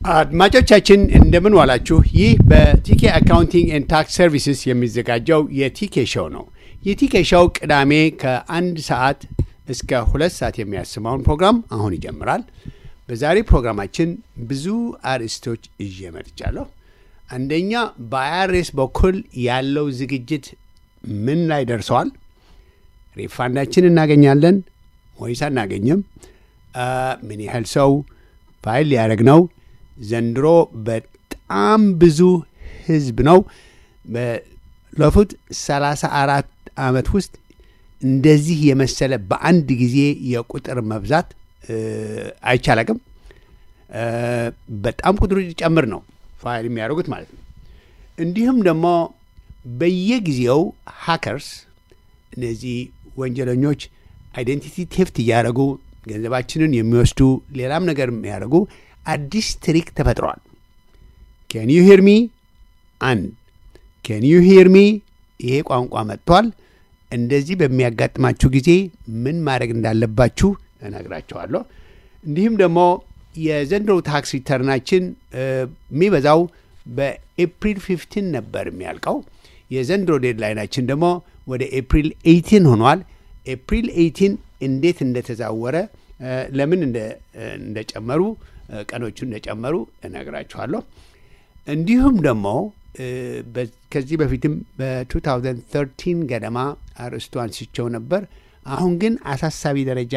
አድማጮቻችን እንደምን ዋላችሁ። ይህ በቲኬ አካውንቲንግ ኤንድ ታክስ ሰርቪስስ የሚዘጋጀው የቲኬ ሾው ነው። የቲኬ ሾው ቅዳሜ ከአንድ ሰዓት እስከ ሁለት ሰዓት የሚያስማውን ፕሮግራም አሁን ይጀምራል። በዛሬ ፕሮግራማችን ብዙ አርዕስቶች ይዤ መጥቻለሁ። አንደኛ በአይአርኤስ በኩል ያለው ዝግጅት ምን ላይ ደርሰዋል? ሪፋንዳችን እናገኛለን ወይስ አናገኝም? ምን ያህል ሰው ፋይል ሊያደርግ ነው? ዘንድሮ በጣም ብዙ ህዝብ ነው። ባለፉት ሰላሳ አራት ዓመት ውስጥ እንደዚህ የመሰለ በአንድ ጊዜ የቁጥር መብዛት አይቻላቅም። በጣም ቁጥሩ ሊጨምር ነው ፋይል የሚያደርጉት ማለት ነው። እንዲሁም ደግሞ በየጊዜው ሀከርስ እነዚህ ወንጀለኞች አይዴንቲቲ ቴፍት እያደረጉ ገንዘባችንን የሚወስዱ ሌላም ነገር የሚያደርጉ አዲስ ትሪክ ተፈጥሯል። ኬን ዩ ሂር ሚ አንድ ኬን ዩ ሂር ሚ ይሄ ቋንቋ መጥቷል። እንደዚህ በሚያጋጥማችሁ ጊዜ ምን ማድረግ እንዳለባችሁ እነግራችኋለሁ። እንዲሁም ደግሞ የዘንድሮ ታክስ ሪተርናችን የሚበዛው በኤፕሪል 15 ነበር የሚያልቀው። የዘንድሮ ዴድላይናችን ደግሞ ወደ ኤፕሪል 18 ሆኗል። ኤፕሪል 18 እንዴት እንደተዛወረ ለምን እንደጨመሩ ቀኖቹ እንደጨመሩ እነግራችኋለሁ። እንዲሁም ደግሞ ከዚህ በፊትም በ2013 ገደማ አርዕስቱ አንስቸው ነበር። አሁን ግን አሳሳቢ ደረጃ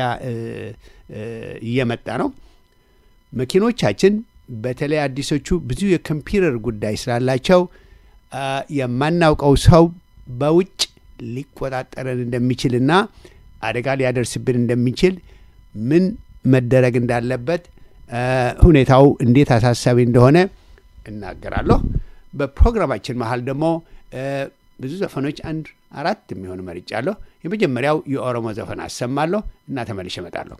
እየመጣ ነው። መኪኖቻችን በተለይ አዲሶቹ ብዙ የኮምፒውተር ጉዳይ ስላላቸው የማናውቀው ሰው በውጭ ሊቆጣጠረን እንደሚችልና አደጋ ሊያደርስብን እንደሚችል ምን መደረግ እንዳለበት ሁኔታው እንዴት አሳሳቢ እንደሆነ እናገራለሁ። በፕሮግራማችን መሀል ደግሞ ብዙ ዘፈኖች አንድ አራት የሚሆኑ መርጫለሁ። የመጀመሪያው የኦሮሞ ዘፈን አሰማለሁ እና ተመልሼ እመጣለሁ።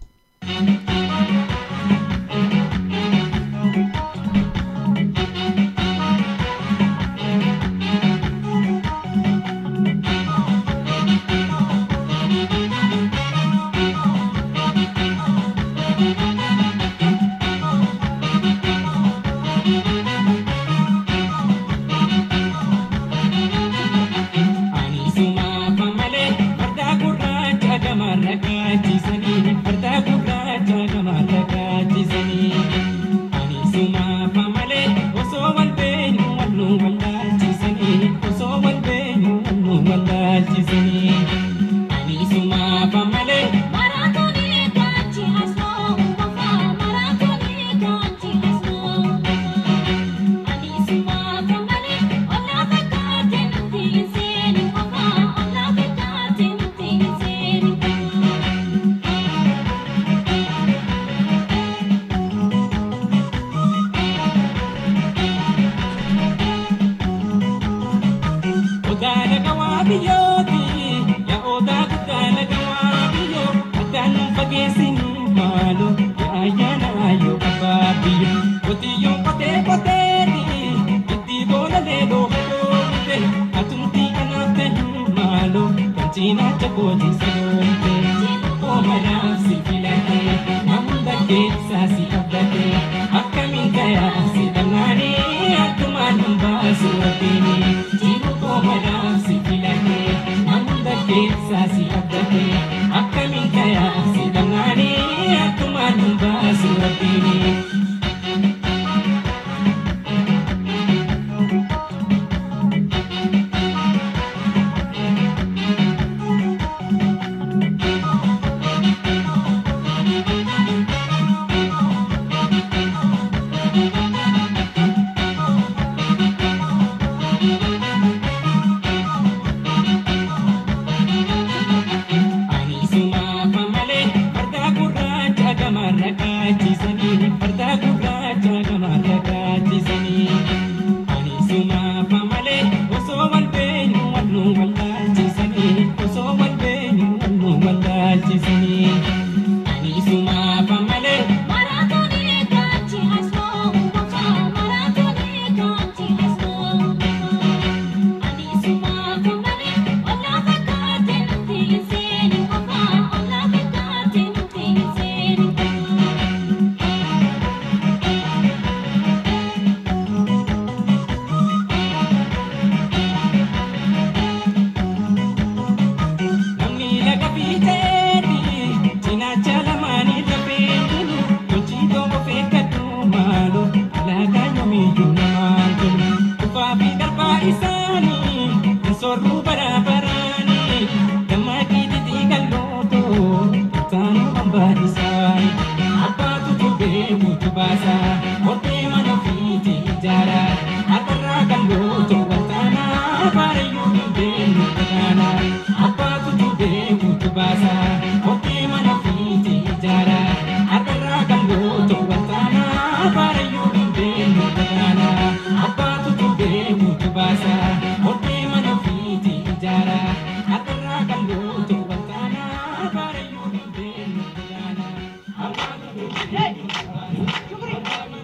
baasa kophee mana ofiiti ijaara harkarraa kan gootu waltaana baarayyuu dubbeennu gadaana abbaatu dubbeekutu baasa kophee mana ofiiti ijaara harkarraa kan gootu waltaana baarayyuu dubbeennu gadaana abbaatu dubbeekutu baasa kophee mana ofiiti ijaara harkarraa kan gootu waltaana baarayyuu dubbeennu gadaana abbaatu dubbeekutu baasa.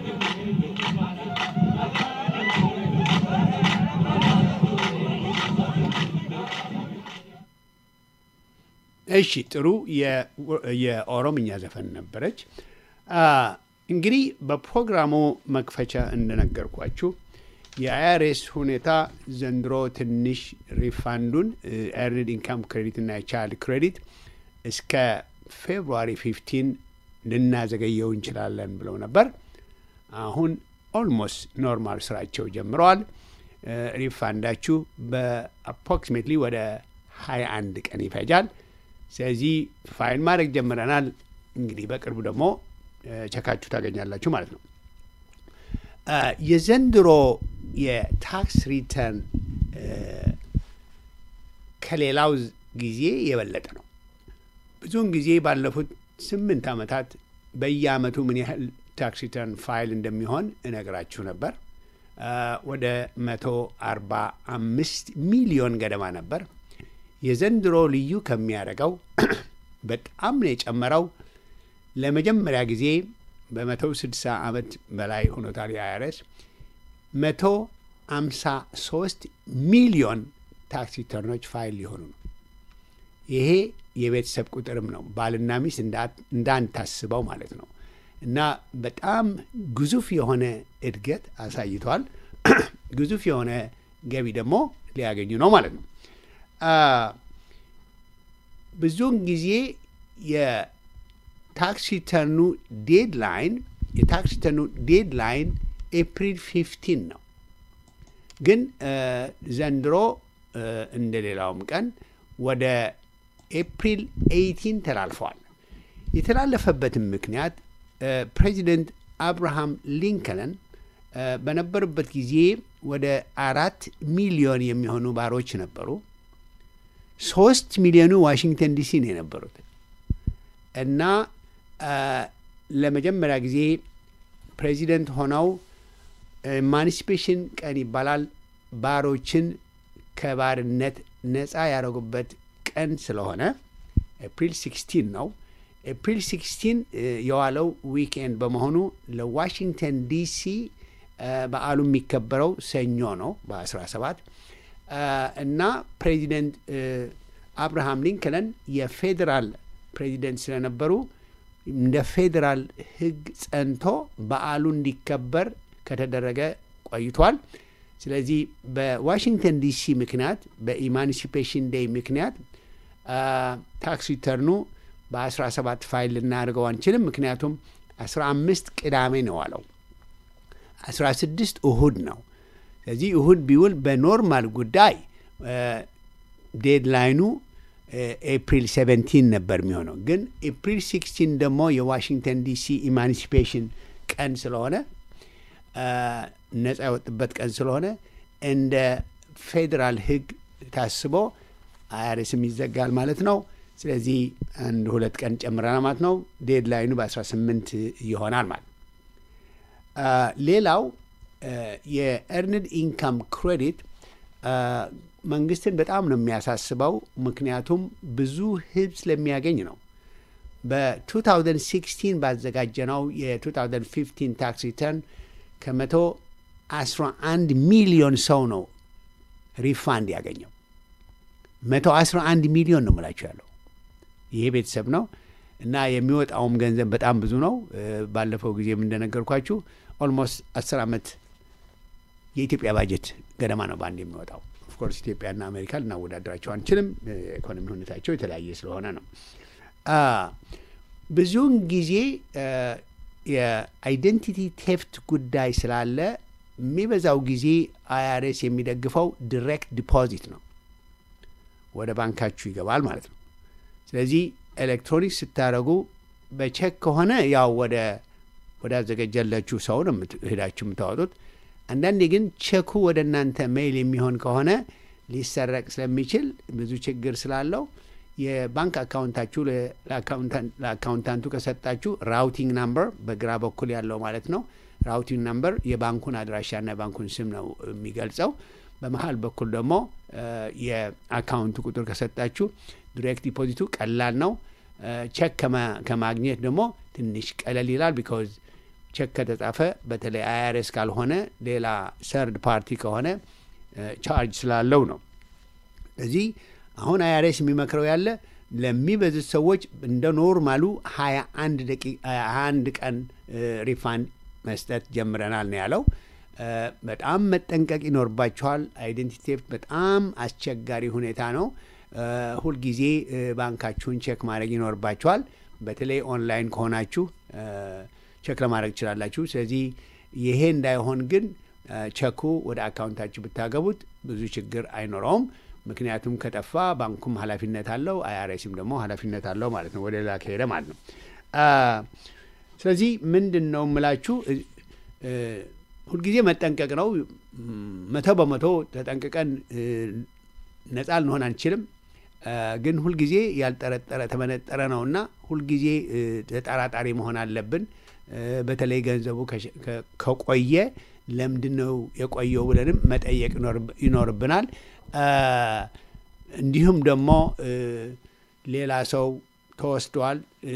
እሺ ጥሩ የ- የኦሮምኛ ዘፈን ነበረች። አ፣ እንግዲህ በፕሮግራሙ መክፈቻ እንደነገርኳችሁ የአይአርኤስ ሁኔታ ዘንድሮ ትንሽ ሪፋንዱን ኤርንድ ኢንካም ክሬዲት እና የቻይልድ ክሬዲት እስከ ፌብሩዋሪ 15 ልናዘገየው እንችላለን ብለው ነበር። አሁን ኦልሞስት ኖርማል ስራቸው ጀምረዋል። እ፣ ሪፋንዳችሁ በአፕሮክሲሜትሊ ወደ 21 ቀን ይፈጃል። ስለዚህ ፋይል ማድረግ ጀምረናል። እንግዲህ በቅርቡ ደግሞ እ፣ ቸካችሁ ታገኛላችሁ ማለት ነው። እ፣ የዘንድሮ የታክስ ሪተርን እ፣ ከሌላው ጊዜ የበለጠ ነው። ብዙውን ጊዜ ባለፉት ስምንት ዓመታት በየአመቱ ምን ያህል ታክስ ሪተርን ፋይል እንደሚሆን እነግራችሁ ነበር። አ፣ ወደ መቶ አርባ አምስት ሚሊዮን ገደማ ነበር። የዘንድሮ ልዩ ከሚያደርገው በጣም ነው የጨመረው። ለመጀመሪያ ጊዜ በመቶ ስድሳ ዓመት በላይ ሆኖታል የአይአርኤስ መቶ አምሳ ሶስት ሚሊዮን ታክስ ሪተርኖች ፋይል ሊሆኑ ነው። ይሄ የቤተሰብ ቁጥርም ነው። ባልና ሚስት እንዳ- እንዳንታስበው ማለት ነው። እና በጣም ግዙፍ የሆነ እድገት አሳይቷል። ግዙፍ የሆነ ገቢ ደግሞ ሊያገኙ ነው ማለት ነው። አ፣ ብዙውን ጊዜ የታክስ ሪተርኑ ዴድላይን የታክስ ሪተርኑ ዴድላይን ኤፕሪል 15 ነው። ግን እ፣ ዘንድሮ እ፣ እንደ ሌላውም ቀን ወደ ኤፕሪል 18 ተላልፈዋል። የተላለፈበትም ምክንያት እ፣ ፕሬዚደንት አብርሃም ሊንከንን እ፣ በነበሩበት ጊዜ ወደ አራት ሚሊዮን የሚሆኑ ባሮች ነበሩ። ሶስት ሚሊዮኑ ዋሽንግተን ዲሲ ነው የነበሩት እና አ፣ ለመጀመሪያ ጊዜ ፕሬዚደንት ሆነው ኤማንሲፔሽን ቀን ይባላል ባሮችን ከባርነት ነፃ ያደረጉበት ቀን ስለሆነ ኤፕሪል 16 ነው። ኤፕሪል 16 እ፣ የዋለው ዊክኤንድ በመሆኑ ለዋሽንግተን ዲሲ እ፣ በዓሉ የሚከበረው ሰኞ ነው በ17 እ፣ እና ፕሬዚደንት እ፣ አብርሃም ሊንከንን የፌዴራል ፕሬዚደንት ስለነበሩ እንደ ፌዴራል ሕግ ጸንቶ በዓሉ እንዲከበር ከተደረገ ቆይቷል። ስለዚህ በዋሽንግተን ዲሲ ምክንያት በኢማንሲፔሽን ዴይ ምክንያት አ፣ ታክስ ሪተርኑ በ17 ፋይል ልናደርገው አንችልም። ምክንያቱም 15 ቅዳሜ ነው አለው 16 እሁድ ነው። ስለዚህ እሁድ ቢውል በኖርማል ጉዳይ ዴድላይኑ ኤፕሪል 17 ነበር የሚሆነው። ግን ኤፕሪል 16 ደግሞ የዋሽንግተን ዲሲ ኢማንሲፔሽን ቀን ስለሆነ አ፣ ነጻ የወጥበት ቀን ስለሆነ እንደ ፌዴራል ሕግ ታስቦ አይአርኤስም ይዘጋል ማለት ነው። ስለዚህ አንድ ሁለት ቀን ጨምረናል ማለት ነው። ዴድላይኑ በ18 ይሆናል ማለት ነው። አ፣ ሌላው አ፣ የኤርንድ ኢንካም ክሬዲት አ፣ መንግስትን በጣም ነው የሚያሳስበው። ምክንያቱም ብዙ ህዝብ ስለሚያገኝ ነው። በ2016 ባዘጋጀነው የ2015 ታክስ ሪተርን ከመቶ 11 ሚሊዮን ሰው ነው ሪፋንድ ያገኘው። 111 ሚሊዮን ነው የምላቸው ያለው ይሄ ቤተሰብ ነው እና የሚወጣውም ገንዘብ በጣም ብዙ ነው። እ፣ ባለፈው ጊዜም እንደነገርኳችሁ ኦልሞስት 10 ዓመት የኢትዮጵያ ባጀት ገደማ ነው በአንድ የሚወጣው። ኦፍኮርስ ኢትዮጵያና አሜሪካ ልናወዳደራቸው አንችልም። የኢኮኖሚ ሁኔታቸው የተለያየ ስለሆነ ነው። አ፣ ብዙውን ጊዜ አ፣ የአይደንቲቲ ቴፍት ጉዳይ ስላለ የሚበዛው ጊዜ አይአርኤስ የሚደግፈው ዲሬክት ዲፖዚት ነው፣ ወደ ባንካችሁ ይገባል ማለት ነው። ስለዚህ ኤሌክትሮኒክስ ስታደረጉ በቼክ ከሆነ ያው ወደ ወዳዘጋጀላችሁ ሰው ነው የምት- ሄዳችሁ የምታወጡት። አንዳንዴ ግን ቼኩ ወደ እናንተ ሜይል የሚሆን ከሆነ ሊሰረቅ ስለሚችል ብዙ ችግር ስላለው የባንክ አካውንታችሁ ለ- ለአካውንታን- ለአካውንታንቱ ከሰጣችሁ ራውቲንግ ናምበር በግራ በኩል ያለው ማለት ነው። ራውቲንግ ናምበር የባንኩን አድራሻና የባንኩን ስም ነው የሚገልጸው። በመሀል በኩል ደግሞ እ፣ የአካውንቱ ቁጥር ከሰጣችሁ ዲሬክት ዲፖዚቱ ቀላል ነው። እ፣ ቼክ ከማ- ከማግኘት ደግሞ ትንሽ ቀለል ይላል። ቢካዝ ቼክ ከተጻፈ በተለይ አይአርኤስ ካልሆነ ሌላ ሰርድ ፓርቲ ከሆነ እ፣ ቻርጅ ስላለው ነው። ስለዚህ አሁን አይአርኤስ የሚመክረው ያለ ለሚበዙት ሰዎች እንደ ኖርማሉ ሀያ አንድ ደቂ- ሀያ አንድ ቀን ሪፋንድ መስጠት ጀምረናል ነው ያለው። እ፣ በጣም መጠንቀቅ ይኖርባቸዋል። አይዴንቲቲ ቴፍት በጣም አስቸጋሪ ሁኔታ ነው። እ፣ ሁልጊዜ እ፣ ባንካችሁን ቼክ ማድረግ ይኖርባቸዋል። በተለይ ኦንላይን ከሆናችሁ እ፣ ቼክ ለማድረግ ትችላላችሁ። ስለዚህ ይሄ እንዳይሆን ግን እ፣ ቼኩ ወደ አካውንታችሁ ብታገቡት ብዙ ችግር አይኖረውም። ምክንያቱም ከጠፋ ባንኩም ኃላፊነት አለው፣ አይአርኤስም ደግሞ ኃላፊነት አለው ማለት ነው፣ ወደ ሌላ ከሄደ ማለት ነው። አ፣ ስለዚህ ምንድን ነው የምላችሁ እ፣ እ፣ ሁልጊዜ መጠንቀቅ ነው። ም፣ መቶ በመቶ ተጠንቅቀን እ፣ ነጻ ልንሆን አንችልም። አ፣ ግን ሁልጊዜ ያልጠረጠረ ተመነጠረ ነውና ሁልጊዜ እ፣ ተጠራጣሪ መሆን አለብን። እ፣ በተለይ ገንዘቡ ከሸ- ከ- ከቆየ ለምንድን ነው የቆየው ብለንም መጠየቅ ይኖርብ- ይኖርብናል። አ፣ እንዲሁም ደግሞ እ፣ ሌላ ሰው ተወስዷል እ፣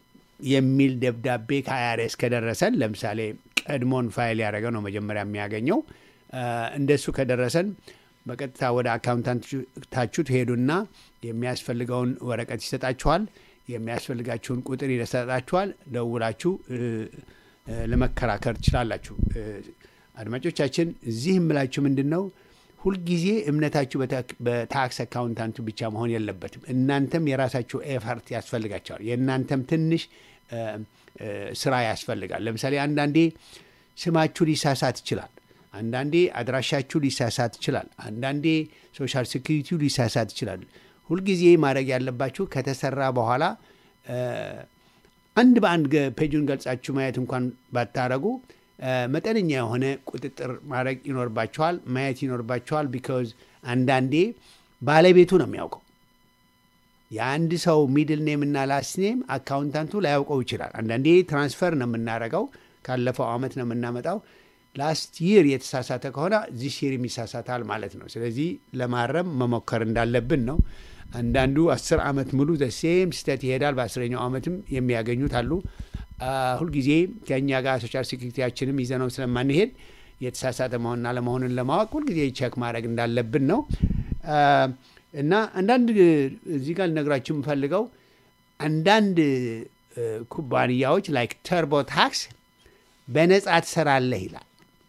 የሚል ደብዳቤ ከአይአርኤስ ከደረሰን ለምሳሌ ቀድሞን ፋይል ያደረገው ነው መጀመሪያ የሚያገኘው አ፣ እንደሱ ከደረሰን በቀጥታ ወደ አካውንታንታችሁ ትሄዱና የሚያስፈልገውን ወረቀት ይሰጣችኋል። የሚያስፈልጋችሁን ቁጥር ይሰጣችኋል። ደውላችሁ እ፣ እ፣ ለመከራከር ትችላላችሁ። እ፣ አድማጮቻችን እዚህ የምላችሁ ምንድን ነው ሁልጊዜ እምነታችሁ በታ- በታክስ አካውንታንቱ ብቻ መሆን የለበትም። እናንተም የራሳችሁ ኤፈርት ያስፈልጋቸዋል። የእናንተም ትንሽ እ፣ እ፣ ስራ ያስፈልጋል። ለምሳሌ አንዳንዴ ስማችሁ ሊሳሳት ይችላል። አንዳንዴ አድራሻችሁ ሊሳሳት ይችላል። አንዳንዴ ሶሻል ሴኩሪቲው ሊሳሳት ይችላል። ሁልጊዜ ማድረግ ያለባችሁ ከተሰራ በኋላ እ፣ አንድ በአንድ ገ- ፔጁን ገልጻችሁ ማየት እንኳን ባታረጉ እ፣ መጠነኛ የሆነ ቁጥጥር ማድረግ ይኖርባችኋል፣ ማየት ይኖርባችኋል። ቢካዝ አንዳንዴ ባለቤቱ ነው የሚያውቀው የአንድ ሰው ሚድል ኔም እና ላስት ኔም አካውንታንቱ ላያውቀው ይችላል። አንዳንዴ ትራንስፈር ነው የምናረገው፣ ካለፈው አመት ነው የምናመጣው። ላስት ይር የተሳሳተ ከሆነ ዚስ ይር የሚሳሳታል ማለት ነው። ስለዚህ ለማረም መሞከር እንዳለብን ነው። አንዳንዱ አስር ዓመት ሙሉ ዘሴም ስህተት ይሄዳል። በአስረኛው ዓመትም የሚያገኙት አሉ። አ፣ ሁልጊዜ ከእኛ ጋር ሶሻል ሴኩሪቲያችንም ይዘነው ስለማንሄድ የተሳሳተ መሆንና ለመሆንን ለማወቅ ሁልጊዜ ቼክ ማድረግ እንዳለብን ነው። አ፣ እና አንዳንድ እዚህ ጋር ልነግራችሁ የምፈልገው አንዳንድ እ፣ ኩባንያዎች ላይክ ተርቦ ታክስ በነጻ ትሰራለህ ይላል።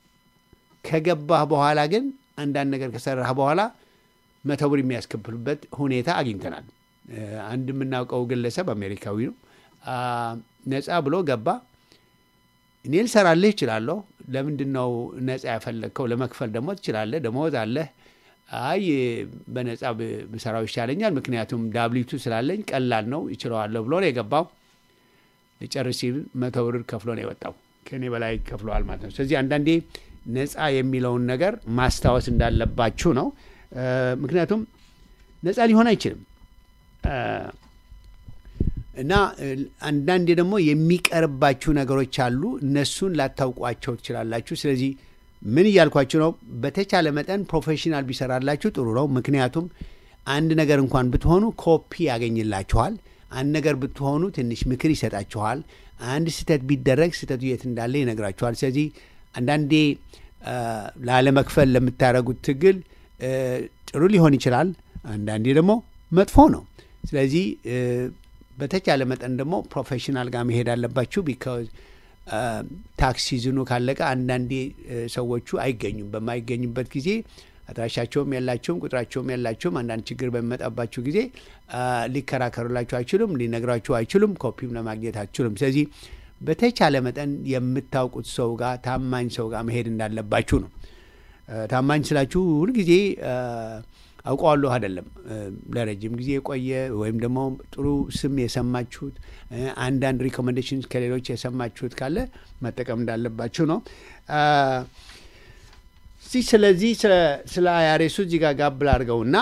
ከገባህ በኋላ ግን አንዳንድ ነገር ከሰራህ በኋላ መቶ ብር የሚያስከፍሉበት ሁኔታ አግኝተናል። እ፣ አንድ የምናውቀው ግለሰብ አሜሪካዊ ነው። አ፣ ነጻ ብሎ ገባ። እኔ ልሰራልህ እችላለሁ። ለምንድን ነው ነጻ ያፈለግከው? ለመክፈል ደግሞ ትችላለህ፣ ደሞዝ አለህ። አይ በነጻ ብ- ብሰራው ይሻለኛል፣ ምክንያቱም ዳብሊቱ ስላለኝ ቀላል ነው ይችለዋለሁ ብሎ ነው የገባው። ሊጨርስ ሲል መቶ ብር ከፍሎ ነው የወጣው። ከእኔ በላይ ከፍለዋል ማለት ነው። ስለዚህ አንዳንዴ ነጻ የሚለውን ነገር ማስታወስ እንዳለባችሁ ነው። እ፣ ምክንያቱም ነጻ ሊሆን አይችልም እ፣ እና እ፣ አንዳንዴ ደግሞ የሚቀርባችሁ ነገሮች አሉ። እነሱን ላታውቋቸው ትችላላችሁ። ስለዚህ ምን እያልኳችሁ ነው? በተቻለ መጠን ፕሮፌሽናል ቢሰራላችሁ ጥሩ ነው። ምክንያቱም አንድ ነገር እንኳን ብትሆኑ ኮፒ ያገኝላችኋል። አንድ ነገር ብትሆኑ ትንሽ ምክር ይሰጣችኋል። አንድ ስህተት ቢደረግ ስህተቱ የት እንዳለ ይነግራችኋል። ስለዚህ አንዳንዴ አ፣ ላለመክፈል ለምታደርጉት ትግል እ፣ ጥሩ ሊሆን ይችላል። አንዳንዴ ደግሞ መጥፎ ነው። ስለዚህ እ፣ በተቻለ መጠን ደግሞ ፕሮፌሽናል ጋር መሄድ አለባችሁ። ቢካዝ ታክስ ሲዝኑ ካለቀ አንዳንዴ እ፣ ሰዎቹ አይገኙም። በማይገኙበት ጊዜ አድራሻቸውም የላቸውም፣ ቁጥራቸውም የላቸውም። አንዳንድ ችግር በሚመጣባችሁ ጊዜ አ፣ ሊከራከሩላችሁ አይችሉም፣ ሊነግሯችሁ አይችሉም፣ ኮፒም ለማግኘት አይችሉም። ስለዚህ በተቻለ መጠን የምታውቁት ሰው ጋር ታማኝ ሰው ጋር መሄድ እንዳለባችሁ ነው። እ፣ ታማኝ ስላችሁ ሁልጊዜ አ፣ አውቀዋለሁ አይደለም ለረጅም ጊዜ የቆየ ወይም ደግሞ ጥሩ ስም የሰማችሁት አንዳንድ ሪኮሜንዴሽን ከሌሎች የሰማችሁት ካለ መጠቀም እንዳለባችሁ ነው። እዚህ ስለዚህ ስለ አያሬሱ እዚህ ጋር ጋብል አድርገውና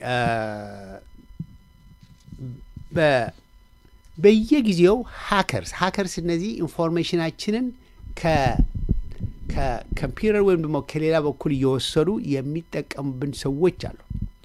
በየጊዜው ሀከርስ ሀከርስ እነዚህ ኢንፎርሜሽናችንን ከኮምፒውተር ወይም ደግሞ ከሌላ በኩል እየወሰዱ የሚጠቀሙብን ሰዎች አሉ።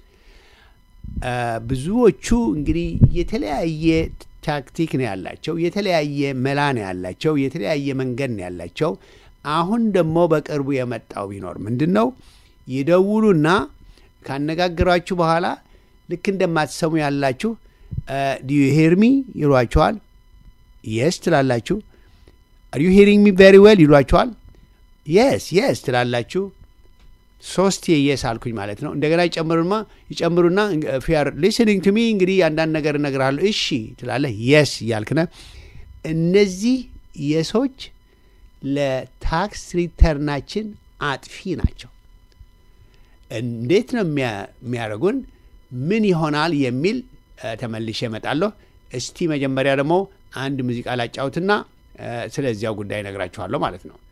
ብዙዎቹ እንግዲህ የተለያየ ታክቲክ ነው ያላቸው፣ የተለያየ መላ ነው ያላቸው፣ የተለያየ መንገድ ነው ያላቸው። አሁን ደግሞ በቅርቡ የመጣው ቢኖር ምንድን ነው ይደውሉና ካነጋገሯችሁ በኋላ ልክ እንደማትሰሙ ያላችሁ ዲዩ ሄርሚ ይሏቸዋል። የስ ትላላችሁ። አር ዩ ሄሪንግ ሚ ቬሪ ዌል ይሏቸዋል። የስ የስ ትላላችሁ። ሶስት የስ አልኩኝ ማለት ነው። እንደገና ይጨምሩማ ይጨምሩና ፊር ሊስኒንግ ቱ ሚ እንግዲህ አንዳንድ ነገር እነግርሃለሁ። እሺ ትላለህ። የስ እያልክነ እነዚህ የሶች ለታክስ ሪተርናችን አጥፊ ናቸው። እንዴት ነው የሚያደርጉን? ምን ይሆናል የሚል ተመልሼ እመጣለሁ። እስቲ መጀመሪያ ደግሞ አንድ ሙዚቃ ላጫውትና ስለዚያው ጉዳይ እነግራችኋለሁ ማለት ነው።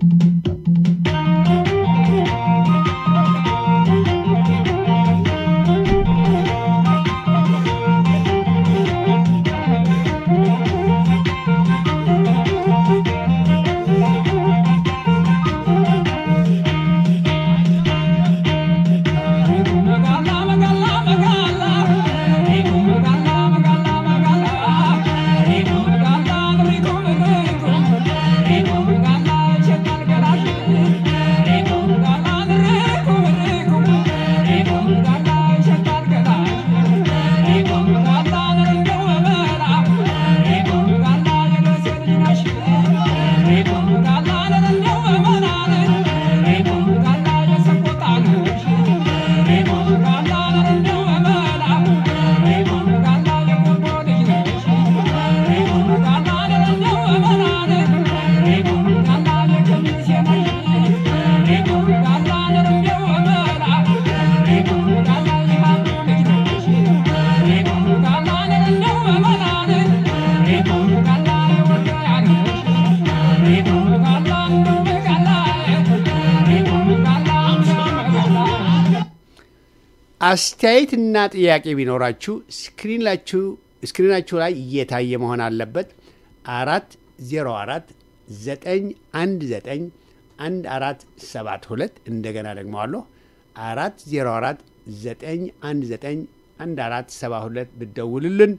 አስተያየትና ጥያቄ ቢኖራችሁ ስክሪናችሁ ስክሪናችሁ ላይ እየታየ መሆን አለበት። አራት ዜሮ አራት ዘጠኝ አንድ ዘጠኝ አንድ አራት ሰባት ሁለት እንደገና ደግመዋለሁ። አራት ዜሮ አራት ዘጠኝ አንድ ዘጠኝ አንድ አራት ሰባ ሁለት ብደውልልን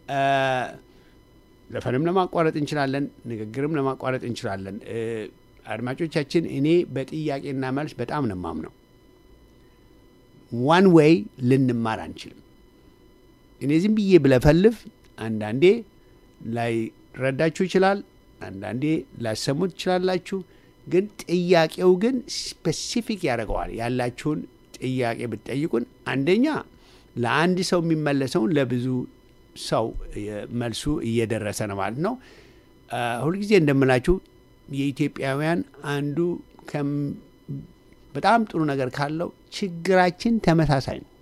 ዘፈንም ለማቋረጥ እንችላለን፣ ንግግርም ለማቋረጥ እንችላለን። አድማጮቻችን፣ እኔ በጥያቄና መልስ በጣም ነው የማምነው። ዋን ዌይ ልንማር አንችልም። እኔ ዝም ብዬ ብለፈልፍ አንዳንዴ ላይ ረዳችሁ ይችላል፣ አንዳንዴ ላሰሙት ትችላላችሁ። ግን ጥያቄው ግን ስፔሲፊክ ያደርገዋል። ያላችሁን ጥያቄ ብትጠይቁን አንደኛ ለአንድ ሰው የሚመለሰውን ለብዙ ሰው መልሱ እየደረሰ ነው ማለት ነው። ሁልጊዜ እንደምላችሁ የኢትዮጵያውያን አንዱ በጣም ጥሩ ነገር ካለው ችግራችን ተመሳሳይ ነው።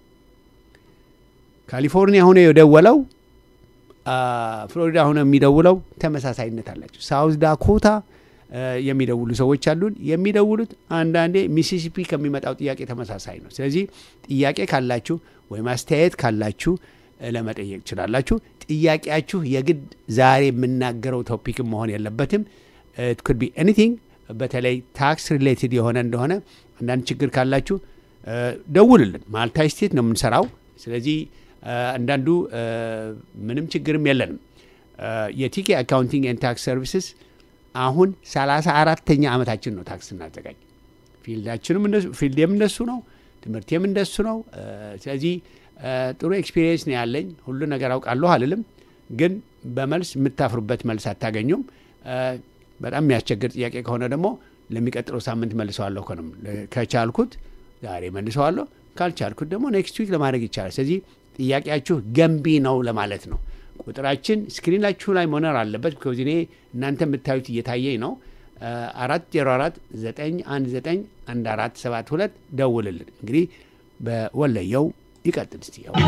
ካሊፎርኒያ ሆነ የደወለው ፍሎሪዳ ሆነ የሚደውለው ተመሳሳይነት አላቸው። ሳውዝ ዳኮታ የሚደውሉ ሰዎች አሉን። የሚደውሉት አንዳንዴ ሚሲሲፒ ከሚመጣው ጥያቄ ተመሳሳይ ነው። ስለዚህ ጥያቄ ካላችሁ ወይም አስተያየት ካላችሁ ለመጠየቅ ትችላላችሁ። ጥያቄያችሁ የግድ ዛሬ የምናገረው ቶፒክም መሆን የለበትም። ኩድ ቢ ኤኒቲንግ በተለይ ታክስ ሪሌትድ የሆነ እንደሆነ አንዳንድ ችግር ካላችሁ ደውልልን። ማልታ ስቴት ነው የምንሰራው። ስለዚህ አንዳንዱ ምንም ችግርም የለንም። የቲኬ አካውንቲንግ ኤንድ ታክስ ሰርቪስስ አሁን ሰላሳ አራተኛ ዓመታችን ነው ታክስ እናዘጋጅ። ፊልዳችንም ፊልዴም እንደሱ ነው፣ ትምህርቴም እንደሱ ነው። ስለዚህ ጥሩ ኤክስፒሪየንስ ነው ያለኝ። ሁሉ ነገር አውቃለሁ አልልም፣ ግን በመልስ የምታፍሩበት መልስ አታገኙም። በጣም የሚያስቸግር ጥያቄ ከሆነ ደግሞ ለሚቀጥለው ሳምንት መልሰዋለሁ። ከንም ከቻልኩት ዛሬ መልሰዋለሁ፣ ካልቻልኩት ደግሞ ኔክስት ዊክ ለማድረግ ይቻላል። ስለዚህ ጥያቄያችሁ ገንቢ ነው ለማለት ነው። ቁጥራችን ስክሪናችሁ ላይ መኖር አለበት። ቢኮዝ እኔ እናንተ የምታዩት እየታየኝ ነው። አራት ዜሮ አራት ዘጠኝ አንድ ዘጠኝ አንድ አራት ሰባት ሁለት ደውልልን። እንግዲህ በወለየው ይቀጥል እስቲ ያው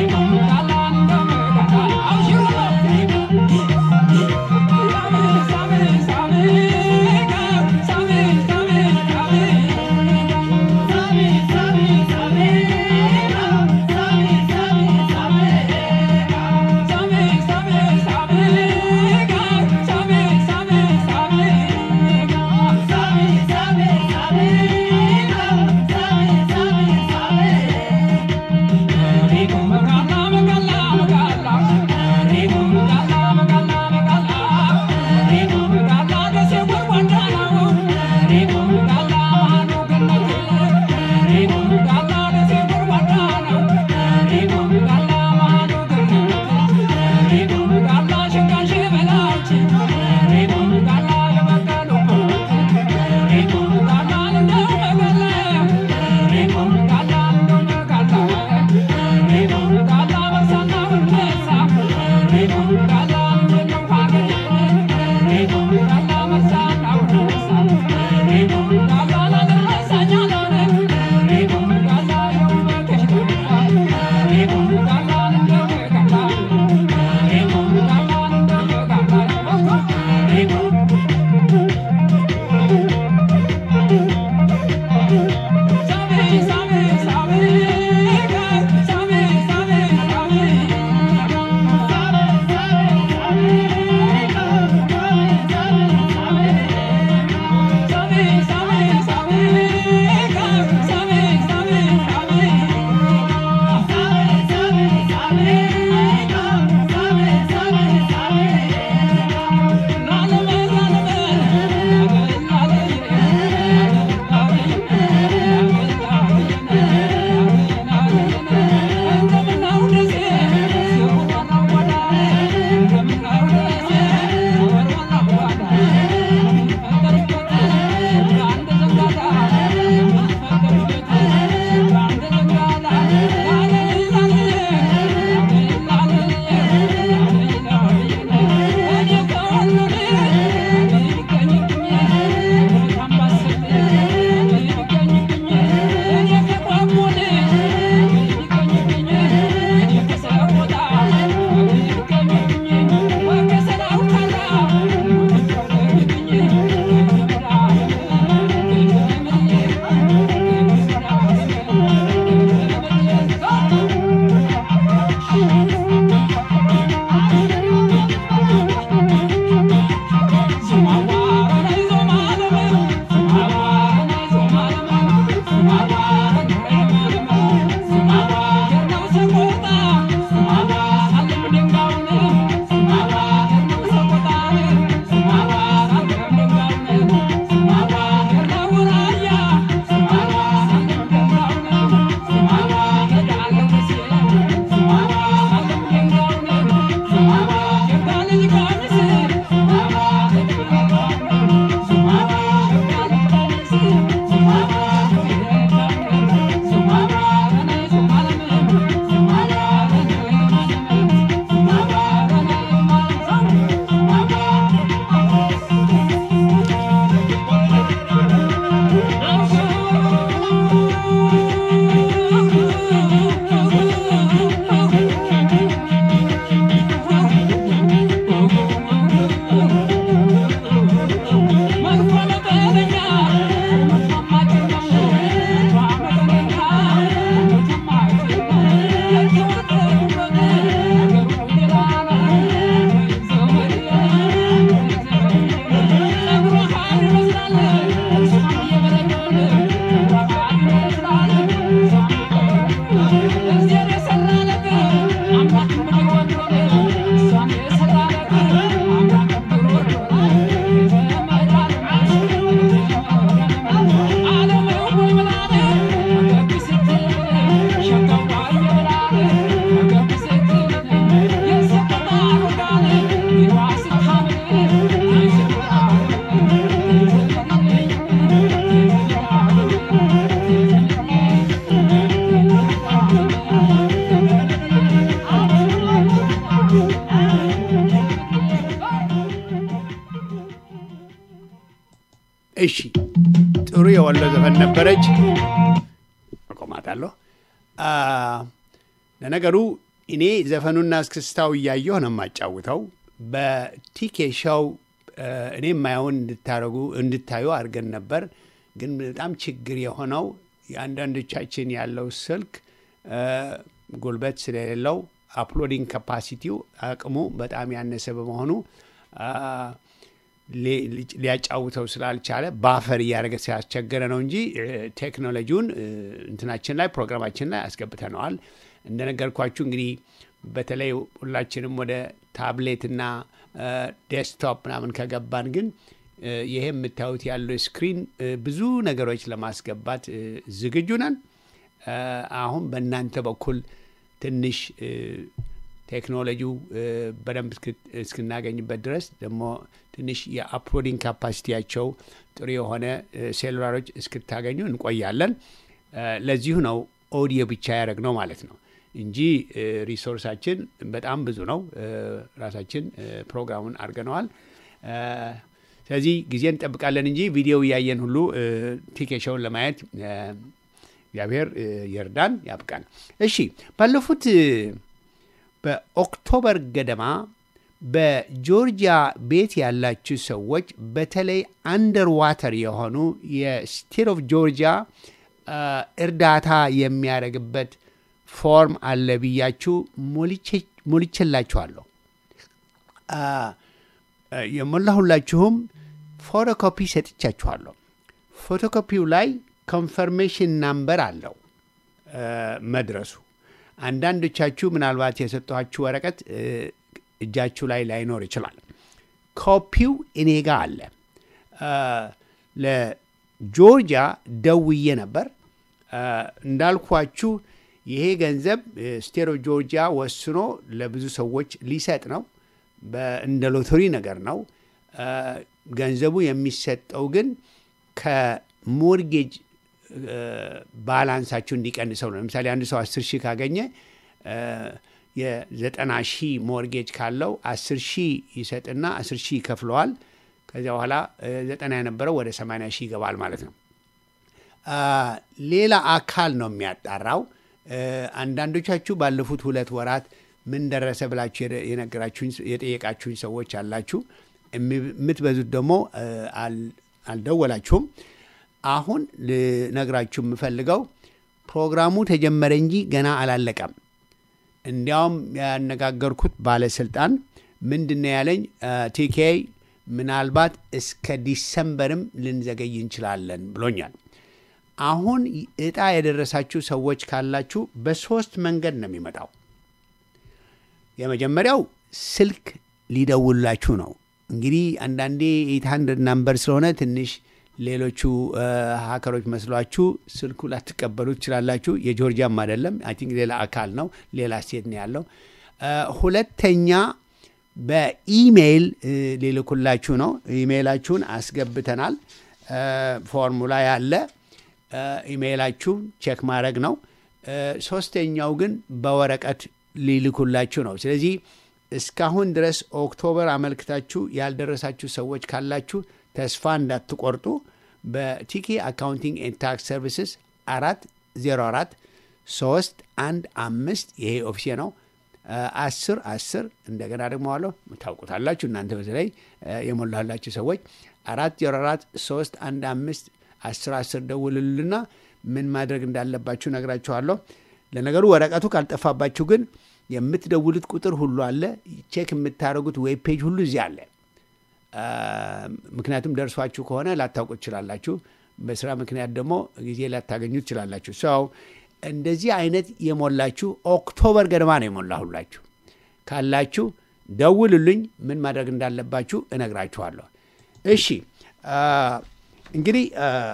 እሺ ጥሩ የወሎ ዘፈን ነበረች። አቆማታለሁ። ለነገሩ እኔ ዘፈኑና እስክስታው እያየሁ ነው የማጫውተው። በቲኬ ሾው እኔ የማየውን እንድታረጉ እንድታዩ አድርገን ነበር። ግን በጣም ችግር የሆነው የአንዳንዶቻችን ያለው ስልክ ጉልበት ስለሌለው አፕሎዲንግ ካፓሲቲው አቅሙ በጣም ያነሰ በመሆኑ ሊያጫውተው ስላልቻለ ባፈር እያደረገ ሲያስቸገረ ነው እንጂ ቴክኖሎጂውን እንትናችን ላይ ፕሮግራማችን ላይ አስገብተነዋል። እንደነገርኳችሁ እንግዲህ በተለይ ሁላችንም ወደ ታብሌትና ዴስክቶፕ ምናምን ከገባን ግን ይሄ የምታዩት ያለው ስክሪን ብዙ ነገሮች ለማስገባት ዝግጁ ነን። አሁን በእናንተ በኩል ትንሽ ቴክኖሎጂው በደንብ እስክናገኝበት ድረስ ደግሞ ትንሽ የአፕሎዲንግ ካፓሲቲያቸው ጥሩ የሆነ ሴሉላሮች እስክታገኙ እንቆያለን። ለዚሁ ነው ኦዲዮ ብቻ ያደረግ ነው ማለት ነው እንጂ ሪሶርሳችን በጣም ብዙ ነው። ራሳችን ፕሮግራሙን አድርገነዋል። ስለዚህ ጊዜ እንጠብቃለን እንጂ ቪዲዮ እያየን ሁሉ ቲኬሾውን ለማየት እግዚአብሔር ይርዳን ያብቃን። እሺ ባለፉት በኦክቶበር ገደማ በጆርጂያ ቤት ያላችሁ ሰዎች በተለይ አንደር ዋተር የሆኑ የስቴት ኦፍ ጆርጂያ እርዳታ የሚያደርግበት ፎርም አለ ብያችሁ ሞልቼላችኋለሁ። የሞላሁላችሁም ፎቶኮፒ ሰጥቻችኋለሁ። ፎቶኮፒው ላይ ኮንፈርሜሽን ናምበር አለው መድረሱ። አንዳንዶቻችሁ ምናልባት የሰጠኋችሁ ወረቀት እጃችሁ ላይ ላይኖር ይችላል። ኮፒው እኔ ጋ አለ። ለጆርጂያ ደውዬ ነበር እንዳልኳችሁ ይሄ ገንዘብ ስቴት ኦፍ ጆርጂያ ወስኖ ለብዙ ሰዎች ሊሰጥ ነው። እንደ ሎተሪ ነገር ነው። ገንዘቡ የሚሰጠው ግን ከሞርጌጅ ባላንሳችሁ እንዲቀንሰው ነው። ለምሳሌ አንድ ሰው አስር ሺህ ካገኘ የዘጠና ሺህ ሞርጌጅ ካለው አስር ሺህ ይሰጥና አስር ሺህ ይከፍለዋል። ከዚያ በኋላ ዘጠና የነበረው ወደ ሰማንያ ሺህ ይገባል ማለት ነው። ሌላ አካል ነው የሚያጣራው። አንዳንዶቻችሁ ባለፉት ሁለት ወራት ምን ደረሰ ብላችሁ የነገራችሁኝ የጠየቃችሁኝ ሰዎች አላችሁ። የምትበዙት ደግሞ አልደወላችሁም። አሁን ልነግራችሁ የምፈልገው ፕሮግራሙ ተጀመረ እንጂ ገና አላለቀም። እንዲያውም ያነጋገርኩት ባለስልጣን ምንድን ነው ያለኝ፣ ቲኬ ምናልባት እስከ ዲሰምበርም ልንዘገይ እንችላለን ብሎኛል። አሁን እጣ የደረሳችሁ ሰዎች ካላችሁ በሶስት መንገድ ነው የሚመጣው። የመጀመሪያው ስልክ ሊደውላችሁ ነው። እንግዲህ አንዳንዴ ኤት ሀንድረድ ናምበር ስለሆነ ትንሽ ሌሎቹ ሀከሮች መስሏችሁ ስልኩ ላትቀበሉ ትችላላችሁ። የጆርጂያም አይደለም፣ አይ ቲንክ ሌላ አካል ነው፣ ሌላ ስቴት ነው ያለው። ሁለተኛ በኢሜይል ሊልኩላችሁ ነው። ኢሜይላችሁን አስገብተናል። ፎርሙላ ያለ ኢሜይላችሁ ቼክ ማድረግ ነው። ሶስተኛው ግን በወረቀት ሊልኩላችሁ ነው። ስለዚህ እስካሁን ድረስ ኦክቶበር አመልክታችሁ ያልደረሳችሁ ሰዎች ካላችሁ ተስፋ እንዳትቆርጡ በቲኬ አካውንቲንግ ኤንድ ታክስ ሰርቪስስ አራት ዜሮ አራት ሶስት አንድ አምስት ይሄ ኦፊሴ ነው አስር አስር እንደገና ደግሞ አለሁ ታውቁታላችሁ እናንተ በተለይ የሞላላችሁ ሰዎች አራት ዜሮ አራት ሶስት አንድ አምስት አስር አስር ደውልልና ምን ማድረግ እንዳለባችሁ ነግራችኋለሁ። ለነገሩ ወረቀቱ ካልጠፋባችሁ ግን የምትደውሉት ቁጥር ሁሉ አለ። ቼክ የምታደርጉት ዌብ ፔጅ ሁሉ እዚህ አለ። ምክንያቱም ደርሷችሁ ከሆነ ላታውቁ ትችላላችሁ። በስራ ምክንያት ደግሞ ጊዜ ላታገኙ ትችላላችሁ። ሰው እንደዚህ አይነት የሞላችሁ ኦክቶበር ገደማ ነው የሞላሁላችሁ ካላችሁ ደውሉልኝ። ምን ማድረግ እንዳለባችሁ እነግራችኋለሁ። እሺ እንግዲህ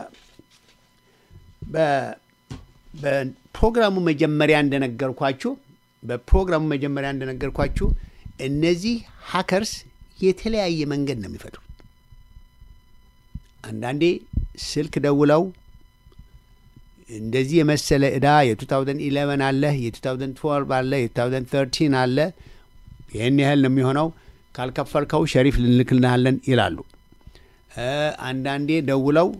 በፕሮግራሙ መጀመሪያ እንደነገርኳችሁ በፕሮግራሙ መጀመሪያ እንደነገርኳችሁ እነዚህ ሀከርስ የተለያየ መንገድ ነው የሚፈጥሩት። አንዳንዴ ስልክ ደውለው እንደዚህ የመሰለ ዕዳ የ2011 አለ፣ የ2012 አለ፣ የ2013 አለ፣ ይህን ያህል ነው የሚሆነው፣ ካልከፈልከው ሸሪፍ ልንልክልሃለን ይላሉ። አንዳንዴ ደውለው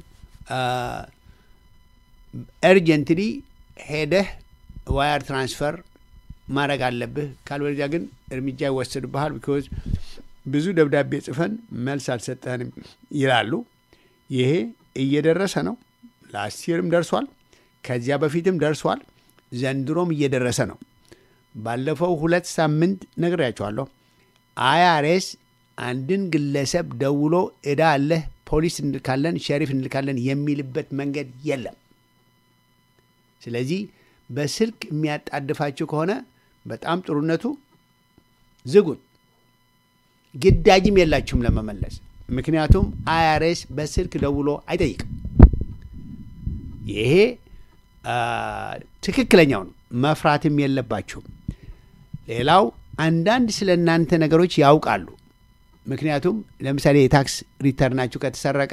ኤርጀንትሊ ሄደህ ዋየር ትራንስፈር ማድረግ አለብህ፣ ካልወለዚያ ግን እርምጃ ይወሰድብሃል። ቢኮዝ ብዙ ደብዳቤ ጽፈን መልስ አልሰጠንም ይላሉ። ይሄ እየደረሰ ነው። ላስት ይርም ደርሷል። ከዚያ በፊትም ደርሷል። ዘንድሮም እየደረሰ ነው። ባለፈው ሁለት ሳምንት ነግሬያቸዋለሁ። አይአርኤስ አንድን ግለሰብ ደውሎ እዳ አለህ ፖሊስ እንልካለን፣ ሸሪፍ እንልካለን የሚልበት መንገድ የለም። ስለዚህ በስልክ የሚያጣድፋችሁ ከሆነ በጣም ጥሩነቱ ዝጉት። ግዳጅም የላችሁም ለመመለስ። ምክንያቱም አይአርኤስ በስልክ ደውሎ አይጠይቅም። ይሄ ትክክለኛው ነው። መፍራትም የለባችሁም። ሌላው አንዳንድ ስለ እናንተ ነገሮች ያውቃሉ። ምክንያቱም ለምሳሌ የታክስ ሪተርናችሁ ከተሰረቀ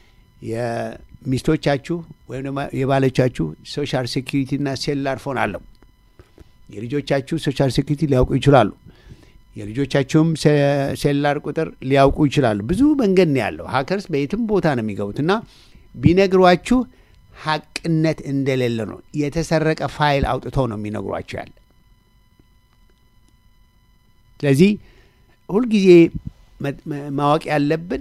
የሚስቶቻችሁ ወይም ደግሞ የባሎቻችሁ ሶሻል ሴኪሪቲና ሴሉላር ፎን አለው። የልጆቻችሁ ሶሻል ሴኪሪቲ ሊያውቁ ይችላሉ። የልጆቻችሁም ሴሉላር ቁጥር ሊያውቁ ይችላሉ። ብዙ መንገድ ነው ያለው። ሀከርስ በየትም ቦታ ነው የሚገቡት እና ቢነግሯችሁ ሀቅነት እንደሌለ ነው። የተሰረቀ ፋይል አውጥተው ነው የሚነግሯቸው ያለ። ስለዚህ ሁልጊዜ ማወቅ ያለብን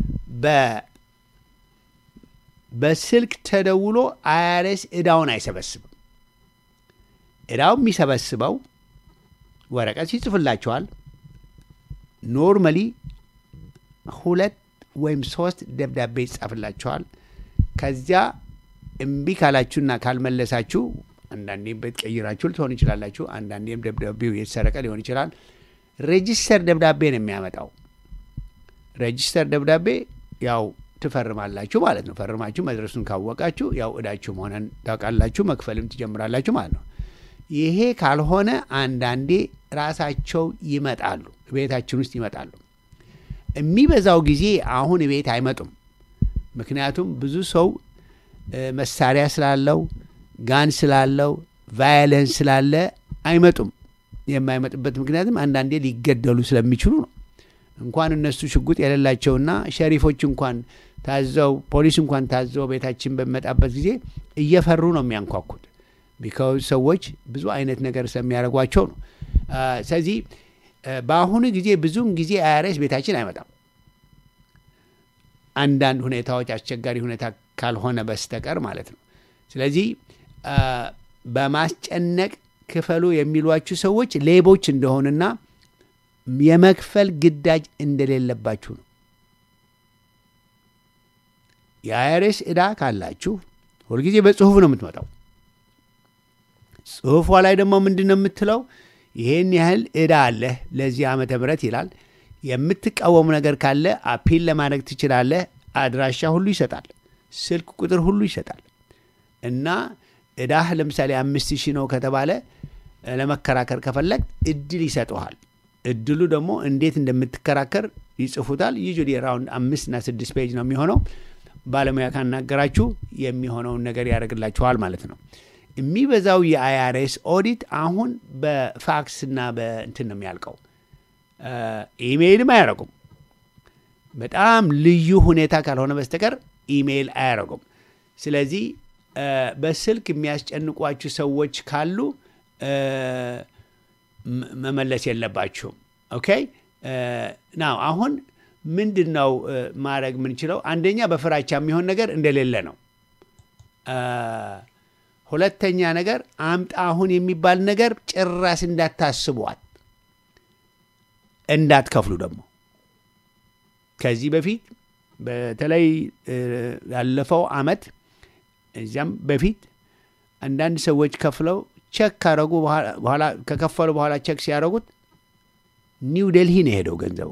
በስልክ ተደውሎ አይአርኤስ እዳውን አይሰበስብም። እዳው የሚሰበስበው ወረቀት ይጽፍላቸዋል። ኖርማሊ ሁለት ወይም ሶስት ደብዳቤ ይጻፍላቸዋል። ከዚያ እምቢ ካላችሁና ካልመለሳችሁ አንዳንዴም ቤት ቀይራችሁ ልትሆን ይችላላችሁ። አንዳንዴም ደብዳቤው የተሰረቀ ሊሆን ይችላል። ሬጂስተር ደብዳቤ ነው የሚያመጣው። ሬጂስተር ደብዳቤ ያው ትፈርማላችሁ ማለት ነው። ፈርማችሁ መድረሱን ካወቃችሁ ያው እዳችሁ መሆነን ታውቃላችሁ፣ መክፈልም ትጀምራላችሁ ማለት ነው። ይሄ ካልሆነ አንዳንዴ ራሳቸው ይመጣሉ፣ ቤታችን ውስጥ ይመጣሉ። የሚበዛው ጊዜ አሁን ቤት አይመጡም። ምክንያቱም ብዙ ሰው መሳሪያ ስላለው ጋን ስላለው ቫዮለንስ ስላለ አይመጡም። የማይመጡበት ምክንያትም አንዳንዴ ሊገደሉ ስለሚችሉ ነው። እንኳን እነሱ ሽጉጥ የሌላቸውና ሸሪፎች እንኳን ታዘው ፖሊስ እንኳን ታዘው ቤታችን በሚመጣበት ጊዜ እየፈሩ ነው የሚያንኳኩት። ቢካውዝ ሰዎች ብዙ አይነት ነገር ስለሚያደርጓቸው ነው። ስለዚህ በአሁኑ ጊዜ ብዙውን ጊዜ አይአርኤስ ቤታችን አይመጣም። አንዳንድ ሁኔታዎች አስቸጋሪ ሁኔታ ካልሆነ በስተቀር ማለት ነው። ስለዚህ በማስጨነቅ ክፈሉ የሚሏችሁ ሰዎች ሌቦች እንደሆኑና የመክፈል ግዳጅ እንደሌለባችሁ ነው። የአይአርኤስ ዕዳ ካላችሁ ሁልጊዜ በጽሁፍ ነው የምትመጣው። ጽሁፏ ላይ ደግሞ ምንድን ነው የምትለው? ይሄን ያህል ዕዳ አለህ ለዚህ ዓመተ ምህረት ይላል። የምትቃወሙ ነገር ካለ አፒል ለማድረግ ትችላለህ። አድራሻ ሁሉ ይሰጣል። ስልክ ቁጥር ሁሉ ይሰጣል። እና ዕዳህ ለምሳሌ አምስት ሺህ ነው ከተባለ ለመከራከር ከፈለግ እድል ይሰጠሃል። እድሉ ደግሞ እንዴት እንደምትከራከር ይጽፉታል። ዩዥዋሊ ራውንድ አምስት እና ስድስት ፔጅ ነው የሚሆነው። ባለሙያ ካናገራችሁ የሚሆነውን ነገር ያደርግላችኋል ማለት ነው። የሚበዛው የአይአርኤስ ኦዲት አሁን በፋክስ እና በእንትን ነው የሚያልቀው። ኢሜይልም አያደርጉም። በጣም ልዩ ሁኔታ ካልሆነ በስተቀር ኢሜይል አያደርጉም። ስለዚህ በስልክ የሚያስጨንቋችሁ ሰዎች ካሉ መመለስ የለባችሁም። ኦኬ ናው አሁን ምንድን ነው ማድረግ የምንችለው? አንደኛ በፍራቻ የሚሆን ነገር እንደሌለ ነው። ሁለተኛ ነገር አምጣ አሁን የሚባል ነገር ጭራስ እንዳታስቧት፣ እንዳትከፍሉ ደግሞ ከዚህ በፊት በተለይ ያለፈው አመት እዚያም በፊት አንዳንድ ሰዎች ከፍለው ቸክ ካረጉ በኋላ ከከፈሉ በኋላ ቸክ ሲያደረጉት ኒው ደልሂ ነው የሄደው ገንዘቡ።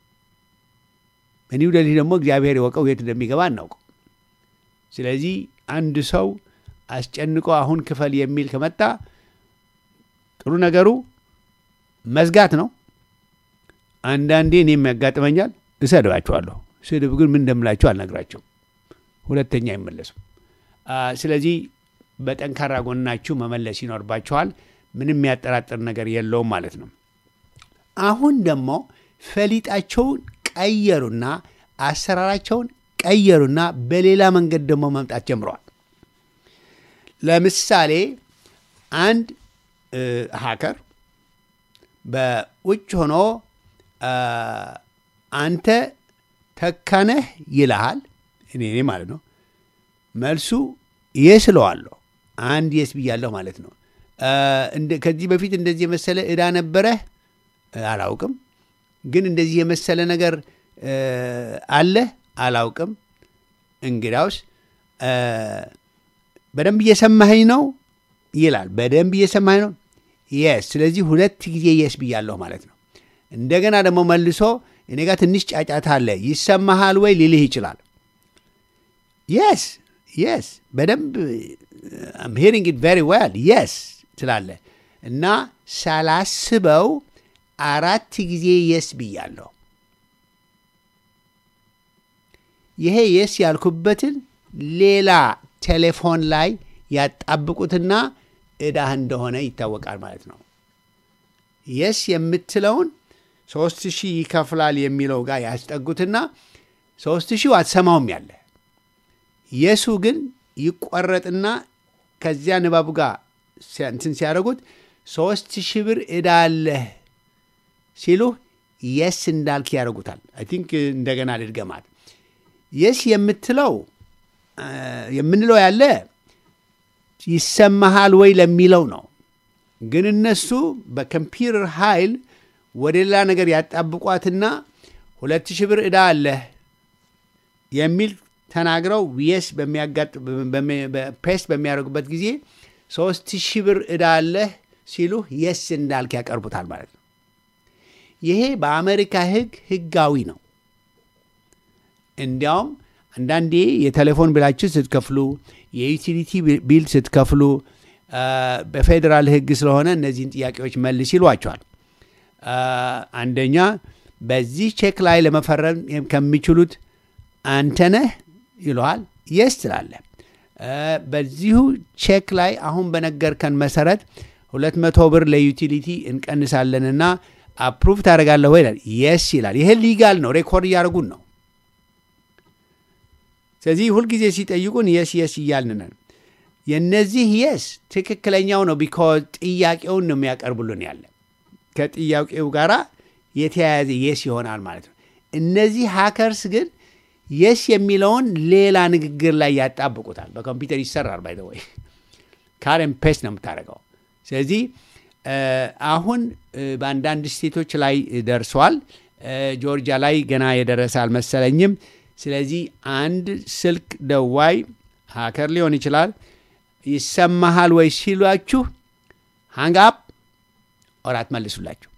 በኒው ደልሂ ደግሞ እግዚአብሔር የወቀው የት እንደሚገባ አናውቀው። ስለዚህ አንድ ሰው አስጨንቆ አሁን ክፈል የሚል ከመጣ ጥሩ ነገሩ መዝጋት ነው። አንዳንዴ እኔም ያጋጥመኛል፣ እሰድባቸዋለሁ። ስድብ ግን ምን እንደምላቸው አልነግራቸውም። ሁለተኛ አይመለሱም። ስለዚህ በጠንካራ ጎናችሁ መመለስ ይኖርባችኋል። ምንም የሚያጠራጥር ነገር የለውም ማለት ነው። አሁን ደግሞ ፈሊጣቸውን ቀየሩና አሰራራቸውን ቀየሩና በሌላ መንገድ ደግሞ መምጣት ጀምረዋል። ለምሳሌ አንድ ሀከር በውጭ ሆኖ አ፣ አንተ ተካነህ ይልሃል። እኔ እኔ ማለት ነው። መልሱ የስ እለዋለሁ። አንድ የስ ብያለሁ ማለት ነው። አ፣ እንደ- ከዚህ በፊት እንደዚህ የመሰለ ዕዳ ነበረህ? አላውቅም። ግን እንደዚህ የመሰለ ነገር አ፣ አለህ? አላውቅም። እንግዳውስ አ፣ በደንብ እየሰማኸኝ ነው ይላል። በደንብ እየሰማኸኝ ነው? የስ። ስለዚህ ሁለት ጊዜ የስ ብያለሁ ማለት ነው። እንደገና ደግሞ መልሶ እኔ ጋር ትንሽ ጫጫታ አለ ይሰማሃል ወይ ሊልህ ይችላል። የስ የስ በደንብ አም ሂሪንግ ኢት ቬሪ ዌል የስ ትላለህ እና ሳላስበው አራት ጊዜ የስ ብያለሁ። ይሄ የስ ያልኩበትን ሌላ ቴሌፎን ላይ ያጣብቁትና ዕዳህ እንደሆነ ይታወቃል ማለት ነው። የስ የምትለውን ሶስት ሺህ ይከፍላል የሚለው ጋር ያስጠጉትና ሶስት ሺው አትሰማውም ያለ የሱ ግን ይቆረጥና ከዚያ ንባቡ ጋር ሲያ- እንትን ሲያደርጉት ሶስት ሺህ ብር ዕዳ አለህ ሲሉህ የስ እንዳልክ ያደርጉታል። አይ ቲንክ እንደገና ልድገማት። የስ የምትለው አ፣ የምንለው ያለ ይሰማሃል ወይ ለሚለው ነው። ግን እነሱ በኮምፒውተር ኃይል ወደ ሌላ ነገር ያጣብቋትና ሁለት ሺህ ብር ዕዳ አለህ የሚል ተናግረው የስ ፔስት በሚያደርጉበት ጊዜ ሶስት ሺህ ብር ዕዳ አለህ ሲሉ የስ እንዳልክ ያቀርቡታል ማለት ነው። ይሄ በአሜሪካ ሕግ ሕጋዊ ነው። እንዲያውም አንዳንዴ የቴሌፎን ቢላችን ስትከፍሉ፣ የዩቲሊቲ ቢል ስትከፍሉ አ፣ በፌዴራል ሕግ ስለሆነ እነዚህን ጥያቄዎች መልስ ይሏቸዋል። አ፣ አንደኛ በዚህ ቼክ ላይ ለመፈረም ከሚችሉት አንተ ነህ ይለዋል። የስ ትላለህ። አ፣ በዚሁ ቼክ ላይ አሁን በነገርከን መሰረት ሁለት መቶ ብር ለዩቲሊቲ እንቀንሳለንና አፕሩቭ ታደርጋለህ ወይ ይላል። የስ ይላል። ይሄ ሊጋል ነው። ሬኮርድ እያደረጉን ነው። ስለዚህ ሁልጊዜ ሲጠይቁን የስ የስ እያልን ነን። የነዚህ የስ ትክክለኛው ነው። ቢኮዝ ጥያቄውን ነው የሚያቀርቡልን ያለ ከጥያቄው ጋር የተያያዘ የስ ይሆናል ማለት ነው። እነዚህ ሃከርስ ግን የስ የሚለውን ሌላ ንግግር ላይ ያጣብቁታል። በኮምፒውተር ይሰራል። ባይ ወይ ካረን ፔስት ነው የምታደርገው። ስለዚህ እ፣ አሁን እ፣ በአንዳንድ ስቴቶች ላይ ደርሷል። እ፣ ጆርጂያ ላይ ገና የደረሰ አልመሰለኝም። ስለዚህ አንድ ስልክ ደዋይ ሃከር ሊሆን ይችላል ይሰማሃል ወይ ሲሏችሁ ሃንግ አፕ ኦር አትመልሱላችሁ።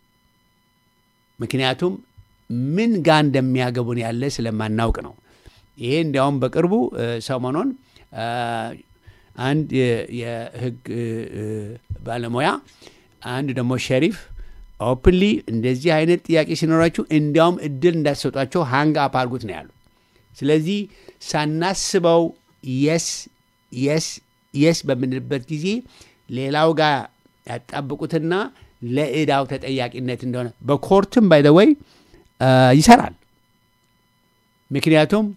ምክንያቱም ምን ጋር እንደሚያገቡን ያለ ስለማናውቅ ነው። ይሄ እንዲያውም በቅርቡ እ፣ ሰሞኑን አ፣ አንድ የ- የህግ እ፣ እ፣ ባለሙያ አንድ ደግሞ ሸሪፍ ኦፕንሊ እንደዚህ አይነት ጥያቄ ሲኖራችሁ እንዲያውም እድል እንዳትሰጧቸው ሃንግ አፕ አድርጉት ነው ያሉ። ስለዚህ ሳናስበው የስ የስ የስ በምንልበት ጊዜ ሌላው ጋር ያጣብቁትና ለዕዳው ተጠያቂነት እንደሆነ በኮርትም ባይ ዘ ወይ ይሰራል። ምክንያቱም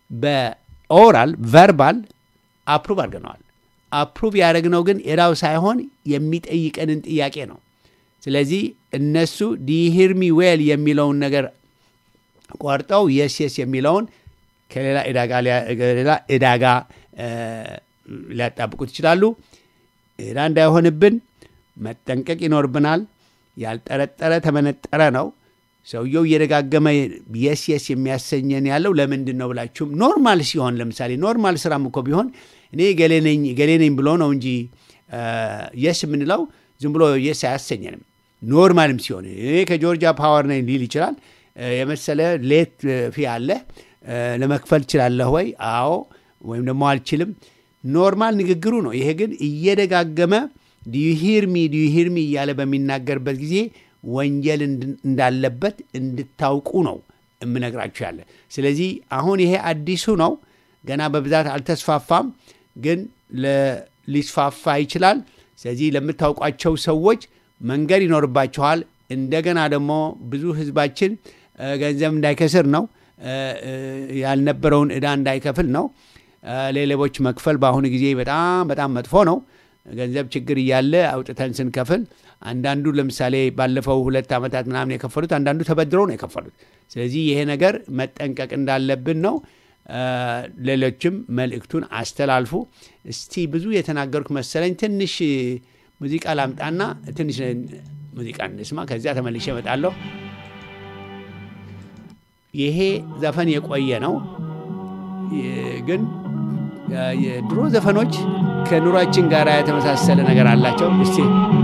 በኦራል ቨርባል አፕሩቭ አድርገነዋል። አፕሩቭ ያደረግነው ግን ዕዳው ሳይሆን የሚጠይቀንን ጥያቄ ነው። ስለዚህ እነሱ ዲሂርሚ ዌል የሚለውን ነገር ቆርጠው የስ የስ የሚለውን ከሌላ ዕዳ ጋር ሊያ- ሌላ ዕዳ ጋር እ፣ ሊያጣብቁት ይችላሉ። ዕዳ እንዳይሆንብን መጠንቀቅ ይኖርብናል። ያልጠረጠረ ተመነጠረ ነው። ሰውየው እየደጋገመ የስ የስ የሚያሰኘን ያለው ለምንድን ነው ብላችሁም ኖርማል ሲሆን ለምሳሌ ኖርማል ስራም እኮ ቢሆን እኔ ገሌ ነኝ ገሌ ነኝ ብሎ ነው እንጂ የስ የምንለው ዝም ብሎ የስ አያሰኘንም። ኖርማልም ሲሆን እኔ ከጆርጂያ ፓወር ነኝ ሊል ይችላል። እ፣ የመሰለ ሌት ፊ አለ እ፣ ለመክፈል ትችላለህ ወይ? አዎ ወይም ደግሞ አልችልም። ኖርማል ንግግሩ ነው። ይሄ ግን እየደጋገመ ዲዩሂርሚ ዲዩሂርሚ እያለ በሚናገርበት ጊዜ ወንጀል እንድ- እንዳለበት እንድታውቁ ነው የምነግራችሁ ያለ። ስለዚህ አሁን ይሄ አዲሱ ነው፣ ገና በብዛት አልተስፋፋም፣ ግን ለ- ሊስፋፋ ይችላል። ስለዚህ ለምታውቋቸው ሰዎች መንገድ ይኖርባችኋል። እንደገና ደግሞ ብዙ ህዝባችን እ፣ ገንዘብ እንዳይከስር ነው እ፣ እ፣ ያልነበረውን ዕዳ እንዳይከፍል ነው። እ፣ ለሌቦች መክፈል በአሁኑ ጊዜ በጣም በጣም መጥፎ ነው። ገንዘብ ችግር እያለ አውጥተን ስንከፍል አንዳንዱ ለምሳሌ ባለፈው ሁለት ዓመታት ምናምን የከፈሉት አንዳንዱ ተበድረው ነው የከፈሉት። ስለዚህ ይሄ ነገር መጠንቀቅ እንዳለብን ነው። አ፣ ሌሎችም መልእክቱን አስተላልፉ። እስቲ ብዙ የተናገርኩ መሰለኝ። ትንሽ ሙዚቃ ላምጣና ትንሽ ሙዚቃ እንስማ፣ ከዚያ ተመልሼ እመጣለሁ። ይሄ ዘፈን የቆየ ነው የ- ግን አ፣ የድሮ ዘፈኖች ከኑሯችን ጋር የተመሳሰለ ነገር አላቸው። እስቲ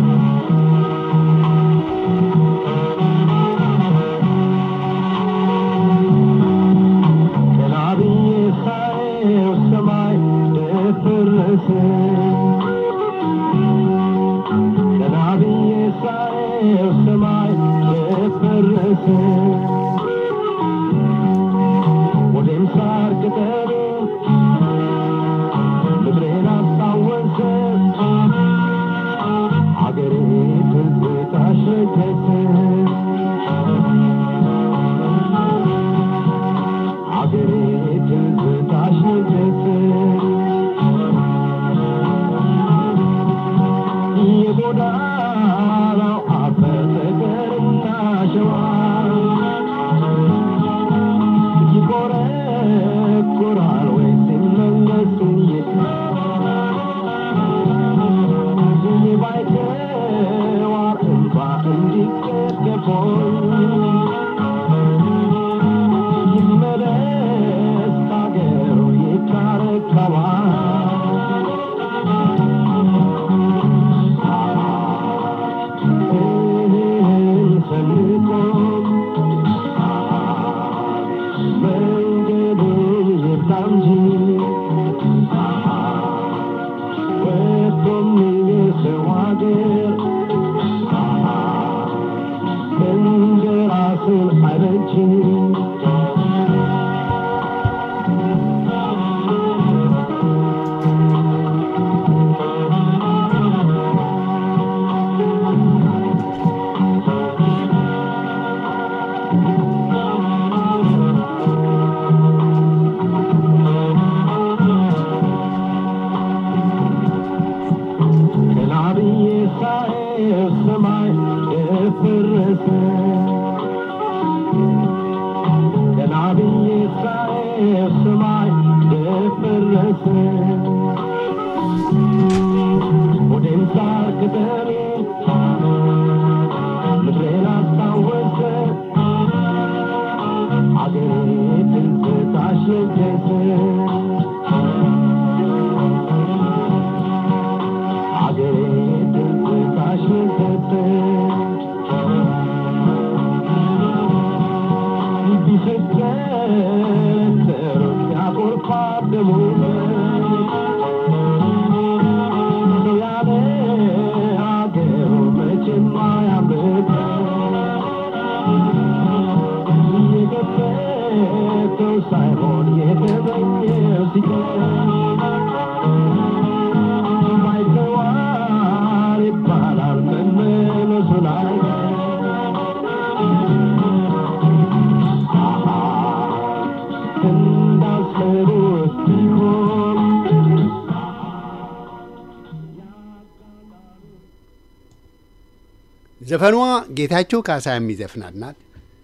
ዘፈኗ ጌታቸው ካሳ የሚዘፍናት ናት።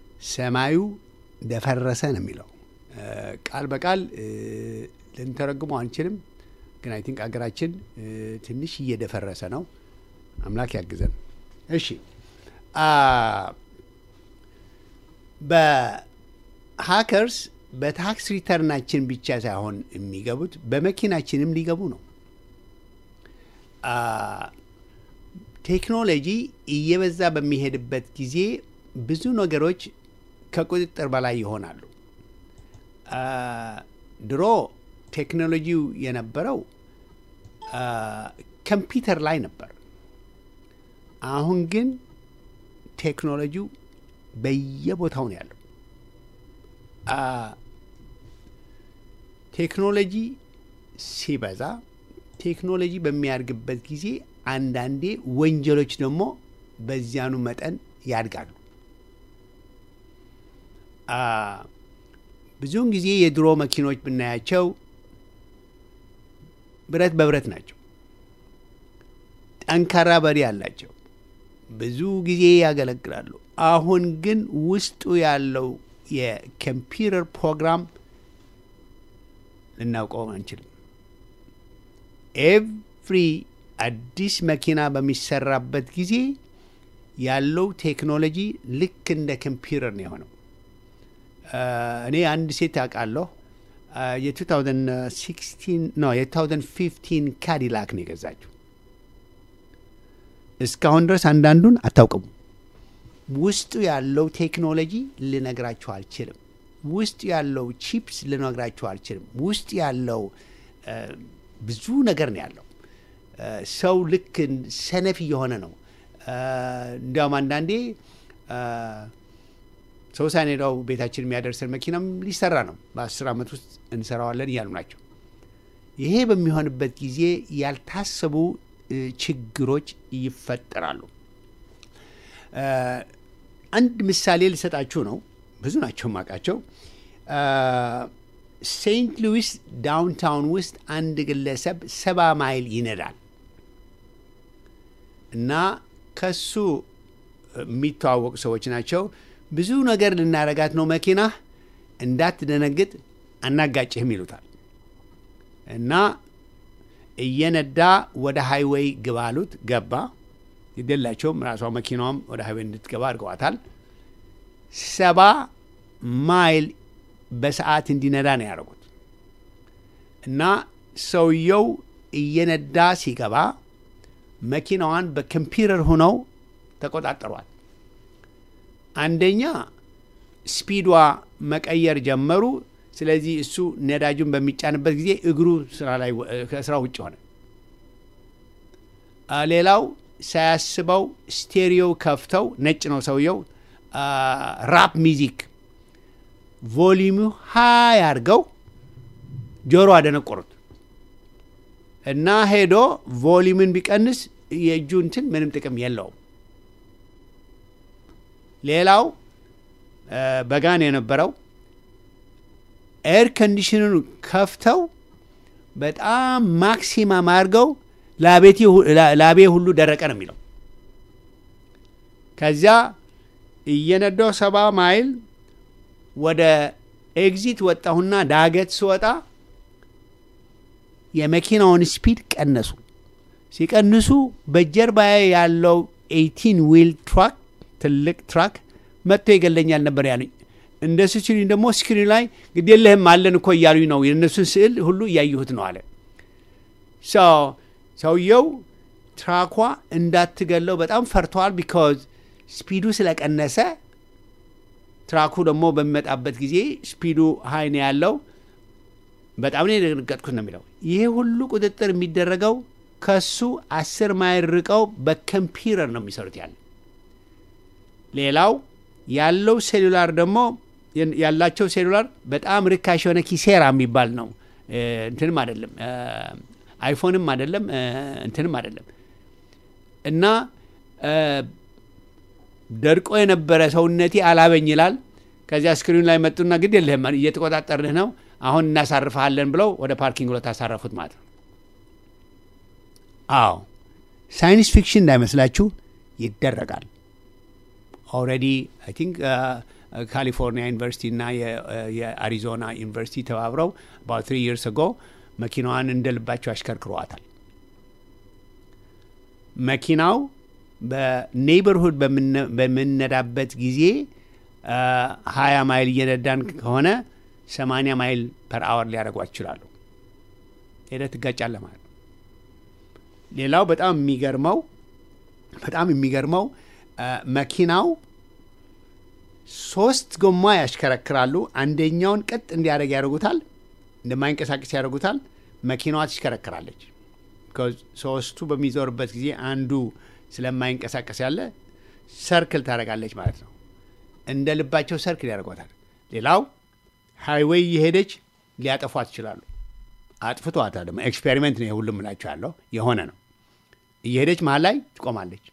ሰማዩ ደፈረሰ ነው የሚለው ቃል በቃል ልንተረጉመው አንችልም፣ ግን አይ ቲንክ አገራችን ትንሽ እየደፈረሰ ነው። አምላክ ያግዘን። እሺ በሀከርስ በታክስ ሪተርናችን ብቻ ሳይሆን የሚገቡት በመኪናችንም ሊገቡ ነው። ቴክኖሎጂ እየበዛ በሚሄድበት ጊዜ ብዙ ነገሮች ከቁጥጥር በላይ ይሆናሉ። ድሮ ቴክኖሎጂው የነበረው ኮምፒውተር ላይ ነበር። አሁን ግን ቴክኖሎጂው በየቦታው ነው ያለው። ቴክኖሎጂ ሲበዛ ቴክኖሎጂ በሚያድግበት ጊዜ አንዳንዴ ወንጀሎች ደግሞ በዚያኑ መጠን ያድጋሉ። ብዙውን ጊዜ የድሮ መኪኖች ብናያቸው ብረት በብረት ናቸው። ጠንካራ በሪ አላቸው። ብዙ ጊዜ ያገለግላሉ። አሁን ግን ውስጡ ያለው የኮምፒውተር ፕሮግራም ልናውቀው አንችልም። ኤቭሪ አዲስ መኪና በሚሰራበት ጊዜ ያለው ቴክኖሎጂ ልክ እንደ ኮምፒውተር ነው የሆነው። እኔ አንድ ሴት አውቃለሁ የ2016 ነው የ2015 ካዲላክ ነው የገዛችው። እስካሁን ድረስ አንዳንዱን አታውቅሙ። ውስጡ ያለው ቴክኖሎጂ ልነግራችሁ አልችልም። ውስጡ ያለው ቺፕስ ልነግራችሁ አልችልም። ውስጡ ያለው ብዙ ነገር ነው ያለው። ሰው ልክ ሰነፍ እየሆነ ነው። እንዲያውም አንዳንዴ ሰው ሳንሄዳው ቤታችን የሚያደርሰን መኪናም ሊሰራ ነው፣ በአስር ዓመት ውስጥ እንሰራዋለን እያሉ ናቸው። ይሄ በሚሆንበት ጊዜ ያልታሰቡ ችግሮች ይፈጠራሉ። አንድ ምሳሌ ልሰጣችሁ ነው። ብዙ ናቸው ማቃቸው። ሴንት ሉዊስ ዳውንታውን ውስጥ አንድ ግለሰብ ሰባ ማይል ይነዳል እና ከሱ የሚተዋወቁ ሰዎች ናቸው። ብዙ ነገር ልናረጋት ነው መኪና እንዳትደነግጥ አናጋጭህም ይሉታል እና እየነዳ ወደ ሃይዌይ ግባ አሉት። ገባ። ይደላቸውም ራሷ መኪናዋም ወደ ሃይዌይ እንድትገባ አድርገዋታል። ሰባ ማይል በሰዓት እንዲነዳ ነው ያደረጉት እና ሰውየው እየነዳ ሲገባ መኪናዋን በኮምፒውተር ሆነው ተቆጣጠሯል። አንደኛ ስፒዷ መቀየር ጀመሩ። ስለዚህ እሱ ነዳጁን በሚጫንበት ጊዜ እግሩ ከስራ ውጭ ሆነ። ሌላው ሳያስበው ስቴሪዮ ከፍተው ነጭ ነው ሰውየው ራፕ ሚዚክ ቮሊዩሙ ሀይ አድርገው ጆሮ አደነቆሩት እና ሄዶ ቮሊዩምን ቢቀንስ የእጁ እንትን ምንም ጥቅም የለውም። ሌላው በጋን የነበረው ኤር ኮንዲሽኑን ከፍተው በጣም ማክሲማም አድርገው ላቤ ሁሉ ደረቀ ነው የሚለው። ከዚያ እየነዳው ሰባ ማይል ወደ ኤግዚት ወጣሁና ዳገት ስወጣ የመኪናውን ስፒድ ቀነሱ። ሲቀንሱ በጀርባዬ ያለው ኤይቲን ዊል ትራክ ትልቅ ትራክ መጥቶ ይገለኛል ነበር ያሉኝ። እንደሱ ሲሉኝ ደግሞ ስክሪን ላይ ግድ የለህም አለን እኮ እያሉኝ ነው። የእነሱን ስዕል ሁሉ እያየሁት ነው አለ ሰውየው። ትራኳ እንዳትገለው በጣም ፈርተዋል። ቢካዝ ስፒዱ ስለቀነሰ ትራኩ ደግሞ በሚመጣበት ጊዜ ስፒዱ ሀይ ነው ያለው። በጣም ነው የደነገጥኩት ነው የሚለው። ይሄ ሁሉ ቁጥጥር የሚደረገው ከሱ አስር ማይል ርቀው በኮምፒውተር ነው የሚሰሩት ያለ ሌላው ያለው ሴሉላር ደግሞ ያላቸው ሴሉላር በጣም ርካሽ የሆነ ኪሴራ የሚባል ነው። እንትንም አይደለም አይፎንም አይደለም እንትንም አይደለም እና ደርቆ የነበረ ሰውነቴ አላበኝ ይላል። ከዚያ ስክሪኑ ላይ መጡና ግድ የለህም እየተቆጣጠርንህ ነው አሁን እናሳርፈሃለን ብለው ወደ ፓርኪንግ ብሎ ታሳረፉት ማለት ነው። አዎ ሳይንስ ፊክሽን እንዳይመስላችሁ ይደረጋል። ኦልሬዲ አይ ቲንክ ካሊፎርኒያ ዩኒቨርሲቲ እና የአሪዞና ዩኒቨርሲቲ ተባብረው አባውት ትሪ ይርስ ጎ መኪናዋን እንደ ልባቸው አሽከርክረዋታል። መኪናው በኔይበርሁድ በምነዳበት ጊዜ ሀያ ማይል እየነዳን ከሆነ ሰማንያ ማይል ፐር አወር ሊያደርጓት ይችላሉ። ሄደህ ትጋጫለህ ማለት ነው። ሌላው በጣም የሚገርመው በጣም የሚገርመው መኪናው ሶስት ጎማ ያሽከረክራሉ። አንደኛውን ቀጥ እንዲያደርግ ያደርጉታል፣ እንደማይንቀሳቀስ ያደርጉታል። መኪናዋ ትሽከረክራለች። ሶስቱ በሚዞርበት ጊዜ አንዱ ስለማይንቀሳቀስ ያለ ሰርክል ታደርጋለች ማለት ነው። እንደ ልባቸው ሰርክል ያደርጓታል። ሌላው ሃይዌይ እየሄደች ሊያጠፏት ይችላሉ። አጥፍቷታል። ደግሞ ኤክስፔሪሜንት ነው የሁሉም ምላቸው ያለው የሆነ ነው። እየሄደች መሀል ላይ ትቆማለች።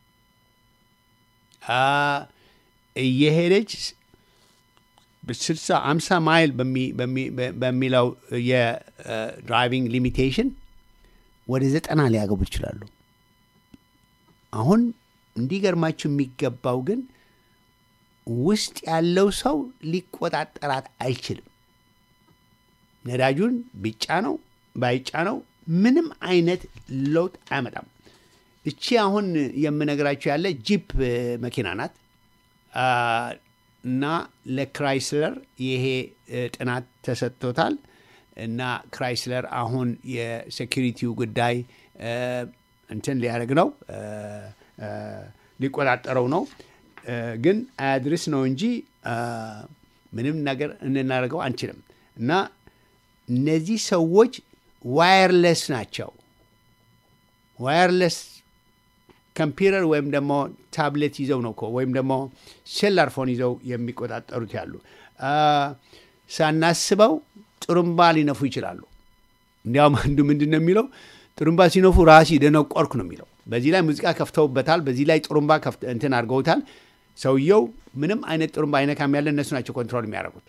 እየሄደች ስልሳ አምሳ ማይል በሚለው የድራይቪንግ ሊሚቴሽን ወደ ዘጠና ሊያገቡ ይችላሉ። አሁን እንዲገርማችሁ የሚገባው ግን ውስጥ ያለው ሰው ሊቆጣጠራት አይችልም። ነዳጁን ቢጫ ነው ባይጫ ነው ምንም አይነት ለውጥ አያመጣም። እቺ አሁን የምነግራችሁ ያለ ጂፕ መኪና ናት እና ለክራይስለር ይሄ ጥናት ተሰጥቶታል እና ክራይስለር አሁን የሴኪሪቲው ጉዳይ እንትን ሊያደርግ ነው ሊቆጣጠረው ነው። ግን አያድርስ ነው እንጂ ምንም ነገር እንናደርገው አንችልም። እና እነዚህ ሰዎች ዋየርለስ ናቸው። ዋየርለስ ኮምፒውተር ወይም ደግሞ ታብሌት ይዘው ነው እኮ ወይም ደግሞ ሴላር ፎን ይዘው የሚቆጣጠሩት ያሉ። ሳናስበው ጥሩምባ ሊነፉ ይችላሉ። እንዲያውም አንዱ ምንድን ነው የሚለው ጥሩምባ ሲነፉ ራሲ ደነቆርኩ ነው የሚለው። በዚህ ላይ ሙዚቃ ከፍተውበታል። በዚህ ላይ ጥሩምባ እንትን አድርገውታል። ሰውየው ምንም አይነት ጥሩምባ አይነካም ያለ እነሱ ናቸው ኮንትሮል የሚያደርጉት።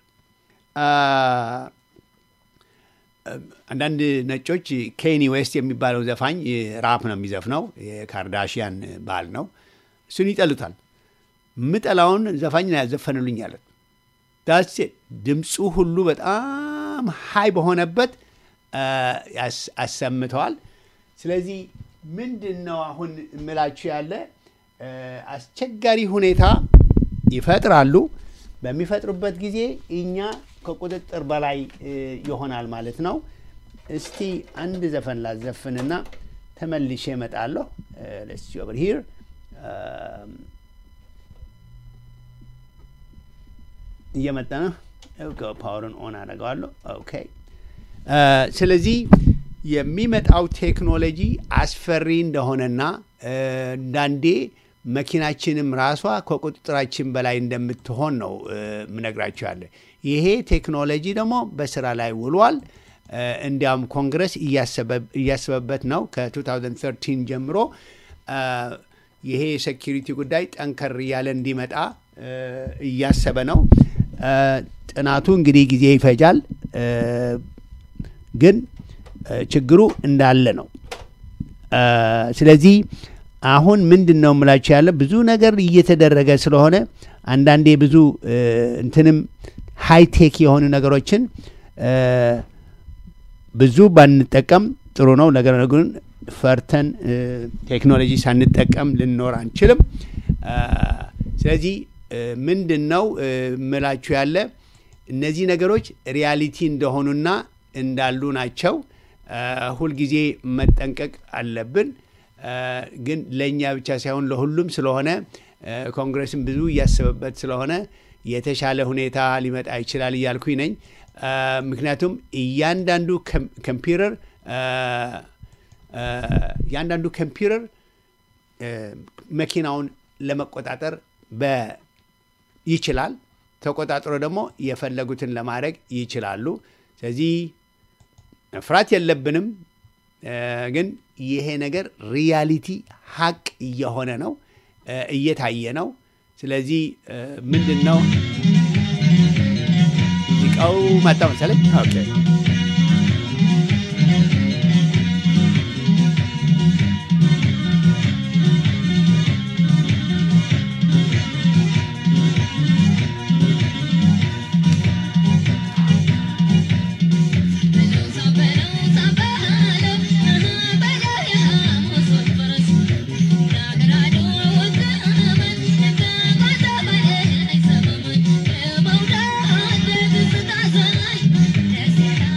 አንዳንድ ነጮች ኬኒ ዌስት የሚባለው ዘፋኝ ራፕ ነው የሚዘፍነው፣ የካርዳሽያን ባል ነው። እሱን ይጠሉታል። ምጠላውን ዘፋኝ ነው ያዘፈንሉኝ ያለት ዳሴ ድምፁ ሁሉ በጣም ሀይ በሆነበት አሰምተዋል። ስለዚህ ምንድን ነው አሁን እምላችሁ ያለ አስቸጋሪ ሁኔታ ይፈጥራሉ። በሚፈጥሩበት ጊዜ እኛ ከቁጥጥር በላይ ይሆናል ማለት ነው። እስቲ አንድ ዘፈን ላዘፍንና ተመልሼ እመጣለሁ። ለስ ኦቨር ሂር እየመጣ ነው። ፓወርን ኦን አደርገዋለሁ። ኦኬ። ስለዚህ የሚመጣው ቴክኖሎጂ አስፈሪ እንደሆነና አንዳንዴ መኪናችንም ራሷ ከቁጥጥራችን በላይ እንደምትሆን ነው ምነግራችሁ ያለ። ይሄ ቴክኖሎጂ ደግሞ በስራ ላይ ውሏል። እንዲያውም ኮንግረስ እያሰበበት ነው። ከ2013 ጀምሮ ይሄ የሴኪሪቲ ጉዳይ ጠንከር እያለ እንዲመጣ እያሰበ ነው። ጥናቱ እንግዲህ ጊዜ ይፈጃል፣ ግን ችግሩ እንዳለ ነው። ስለዚህ አሁን ምንድን ነው የምላችሁ ያለ ብዙ ነገር እየተደረገ ስለሆነ አንዳንዴ ብዙ እንትንም ሃይቴክ የሆኑ ነገሮችን ብዙ ባንጠቀም ጥሩ ነው። ነገር ግን ፈርተን ቴክኖሎጂ ሳንጠቀም ልንኖር አንችልም። ስለዚህ ምንድን ነው ምላችሁ ያለ እነዚህ ነገሮች ሪያሊቲ እንደሆኑና እንዳሉ ናቸው። ሁልጊዜ መጠንቀቅ አለብን። ግን ለእኛ ብቻ ሳይሆን ለሁሉም ስለሆነ ኮንግረስም ብዙ እያሰበበት ስለሆነ የተሻለ ሁኔታ ሊመጣ ይችላል እያልኩኝ ነኝ። ምክንያቱም እያንዳንዱ ኮምፒውተር እያንዳንዱ ኮምፒውተር መኪናውን ለመቆጣጠር ይችላል። ተቆጣጥሮ ደግሞ የፈለጉትን ለማድረግ ይችላሉ። ስለዚህ መፍራት የለብንም። ግን ይሄ ነገር ሪያሊቲ ሀቅ እየሆነ ነው፣ እየታየ ነው። ስለዚህ ምንድን ነው ሙዚቃው መጣ መሰለኝ። ኦኬ Thank you.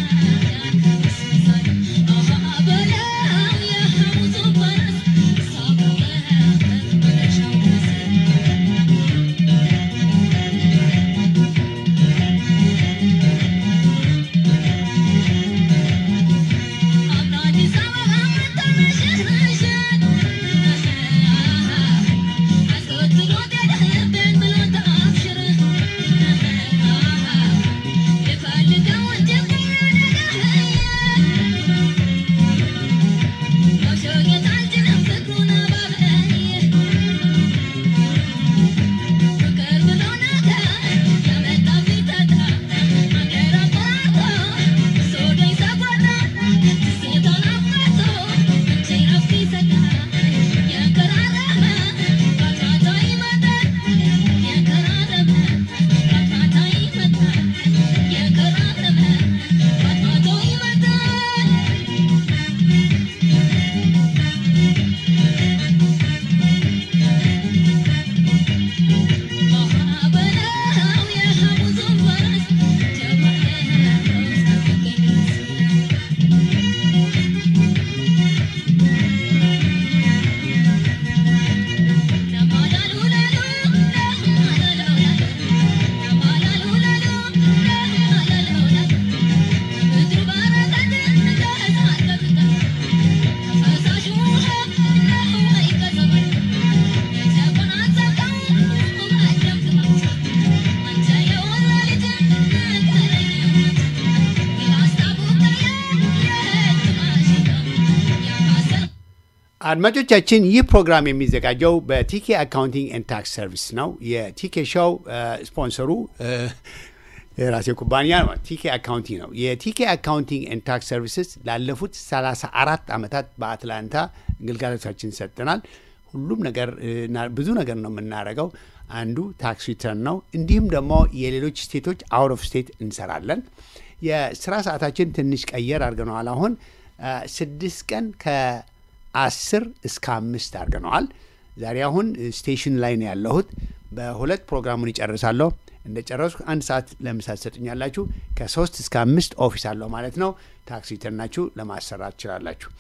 አድማጮቻችን ይህ ፕሮግራም የሚዘጋጀው በቲኬ አካውንቲንግ ኤንድ ታክስ ሰርቪስ ነው። የቲኬ ሾው ስፖንሰሩ የራሴ ኩባንያ ነው። ቲኬ አካውንቲንግ ነው። የቲኬ አካውንቲንግ ኤንድ ታክስ ሰርቪስስ ላለፉት 34 ዓመታት በአትላንታ ግልጋሎታችን ሰጥተናል። ሁሉም ነገር እና ብዙ ነገር ነው የምናደርገው። አንዱ ታክስ ሪተርን ነው። እንዲሁም ደግሞ የሌሎች ስቴቶች አውት ኦፍ ስቴት እንሰራለን። የስራ ሰዓታችን ትንሽ ቀየር አድርገነዋል። አሁን ስድስት ቀን ከአስር እስከ አምስት አድርገነዋል። ዛሬ አሁን ስቴሽን ላይ ነው ያለሁት። በሁለት ፕሮግራሙን ይጨርሳለሁ። እንደ ጨረስኩ አንድ ሰዓት ለምሳ ትሰጡኛላችሁ። ከሶስት እስከ አምስት ኦፊስ አለሁ ማለት ነው። ታክስ ሪተርናችሁ ለማሰራት ትችላላችሁ።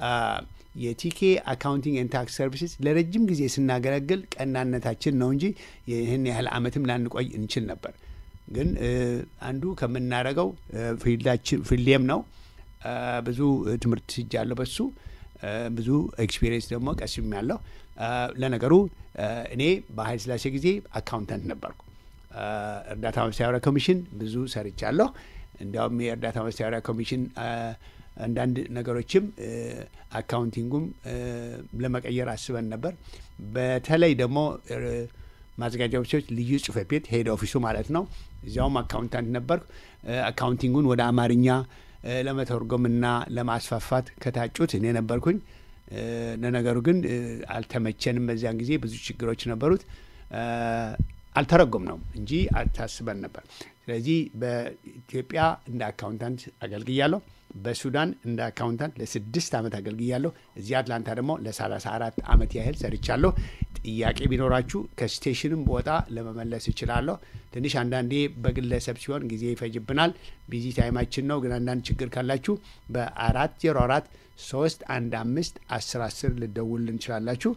የቲኬ አካውንቲንግ ኤንድ ታክስ ሰርቪስስ ለረጅም ጊዜ ስናገለግል ቀናነታችን ነው እንጂ ይህን ያህል ዓመትም ላንቆይ እንችል ነበር። ግን አንዱ ከምናደርገው ፊልዴም ነው። ብዙ ትምህርት ስጃለሁ በሱ ብዙ ኤክስፒሪየንስ ደግሞ ቀስም ያለው ለነገሩ እኔ በኃይለ ሥላሴ ጊዜ አካውንታንት ነበርኩ። እርዳታ ማስተባበሪያ ኮሚሽን ብዙ ሰርቻለሁ። እንዲያውም የእርዳታ ማስተባበሪያ ኮሚሽን አንዳንድ ነገሮችም አካውንቲንጉም ለመቀየር አስበን ነበር። በተለይ ደግሞ ማዘጋጃ ኦፊሶች ልዩ ጽሕፈት ቤት ሄድ ኦፊሱ ማለት ነው። እዚያውም አካውንታንት ነበርኩ። አካውንቲንጉን ወደ አማርኛ ለመተርጎምና ለማስፋፋት ከታጩት እኔ ነበርኩኝ። ለነገሩ ግን አልተመቸንም። በዚያን ጊዜ ብዙ ችግሮች ነበሩት። አልተረጎም ነው እንጂ አታስበን ነበር። ስለዚህ በኢትዮጵያ እንደ አካውንታንት አገልግያለሁ። በሱዳን እንደ አካውንታንት ለስድስት ዓመት አገልግያለሁ። እዚህ አትላንታ ደግሞ ለሰላሳ አራት ዓመት ያህል ሰርቻለሁ። ጥያቄ ቢኖራችሁ ከስቴሽንም ቦታ ለመመለስ እችላለሁ። ትንሽ አንዳንዴ በግለሰብ ሲሆን ጊዜ ይፈጅብናል። ቢዚ ታይማችን ነው። ግን አንዳንድ ችግር ካላችሁ በአራት ዜሮ አራት ሶስት አንድ አምስት አስር አስር ልደውል እንችላላችሁ።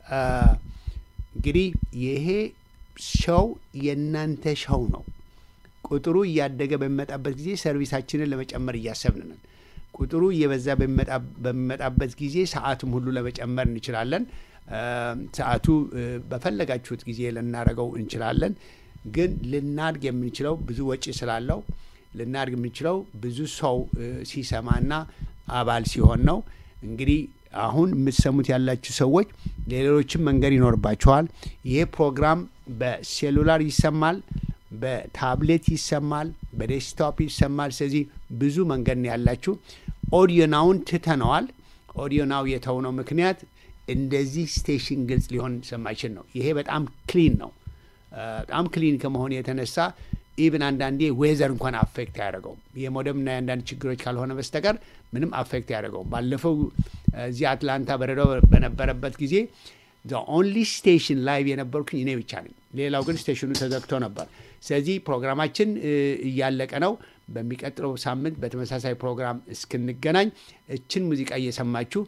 እንግዲህ ይሄ ሸው የእናንተ ሸው ነው። ቁጥሩ እያደገ በሚመጣበት ጊዜ ሰርቪሳችንን ለመጨመር እያሰብን ነን። ቁጥሩ እየበዛ በሚመጣበት ጊዜ ሰዓቱም ሁሉ ለመጨመር እንችላለን። ሰዓቱ በፈለጋችሁት ጊዜ ልናደርገው እንችላለን። ግን ልናድግ የምንችለው ብዙ ወጪ ስላለው ልናድግ የምንችለው ብዙ ሰው ሲሰማና አባል ሲሆን ነው። እንግዲህ አሁን የምትሰሙት ያላችሁ ሰዎች ሌሎችም መንገድ ይኖርባችኋል። ይሄ ፕሮግራም በሴሉላር ይሰማል፣ በታብሌት ይሰማል፣ በዴስክቶፕ ይሰማል። ስለዚህ ብዙ መንገድ ነው ያላችሁ። ኦዲዮናውን ትተነዋል። ኦዲዮናው የተውነው ምክንያት እንደዚህ ስቴሽን ግልጽ ሊሆን ስለማይችል ነው። ይሄ በጣም ክሊን ነው። በጣም ክሊን ከመሆኑ የተነሳ ኢቭን አንዳንዴ ዌዘር እንኳን አፌክት አያደርገውም። የሞደምና የአንዳንድ ችግሮች ካልሆነ በስተቀር ምንም አፌክት አያደርገውም። ባለፈው እዚህ አትላንታ በረዶ በነበረበት ጊዜ ኦንሊ ስቴሽን ላይቭ የነበርኩኝ እኔ ብቻ ነኝ። ሌላው ግን ስቴሽኑ ተዘግቶ ነበር። ስለዚህ ፕሮግራማችን እያለቀ ነው። በሚቀጥለው ሳምንት በተመሳሳይ ፕሮግራም እስክንገናኝ እችን ሙዚቃ እየሰማችሁ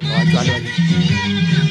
ተዋቸዋል።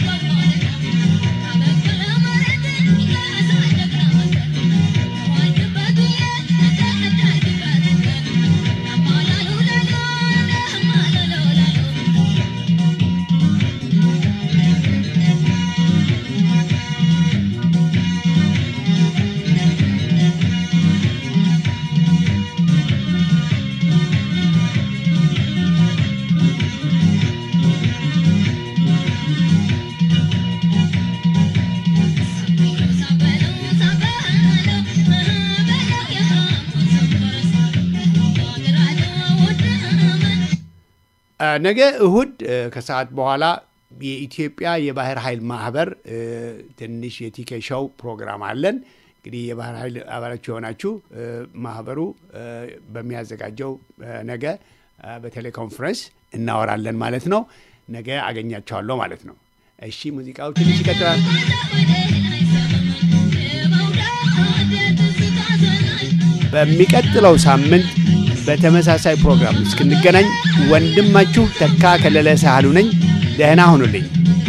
ነገ እሁድ ከሰዓት በኋላ የኢትዮጵያ የባህር ኃይል ማህበር ትንሽ የቲኬ ሾው ፕሮግራም አለን። እንግዲህ የባህር ኃይል አባላችሁ የሆናችሁ ማህበሩ በሚያዘጋጀው ነገ በቴሌኮንፈረንስ እናወራለን ማለት ነው። ነገ አገኛቸዋለሁ ማለት ነው። እሺ፣ ሙዚቃው ትንሽ ይቀጥላል። በሚቀጥለው ሳምንት በተመሳሳይ ፕሮግራም እስክንገናኝ ወንድማችሁ ተካ ከለለ ሳህሉ ነኝ። ደህና ሁኑልኝ።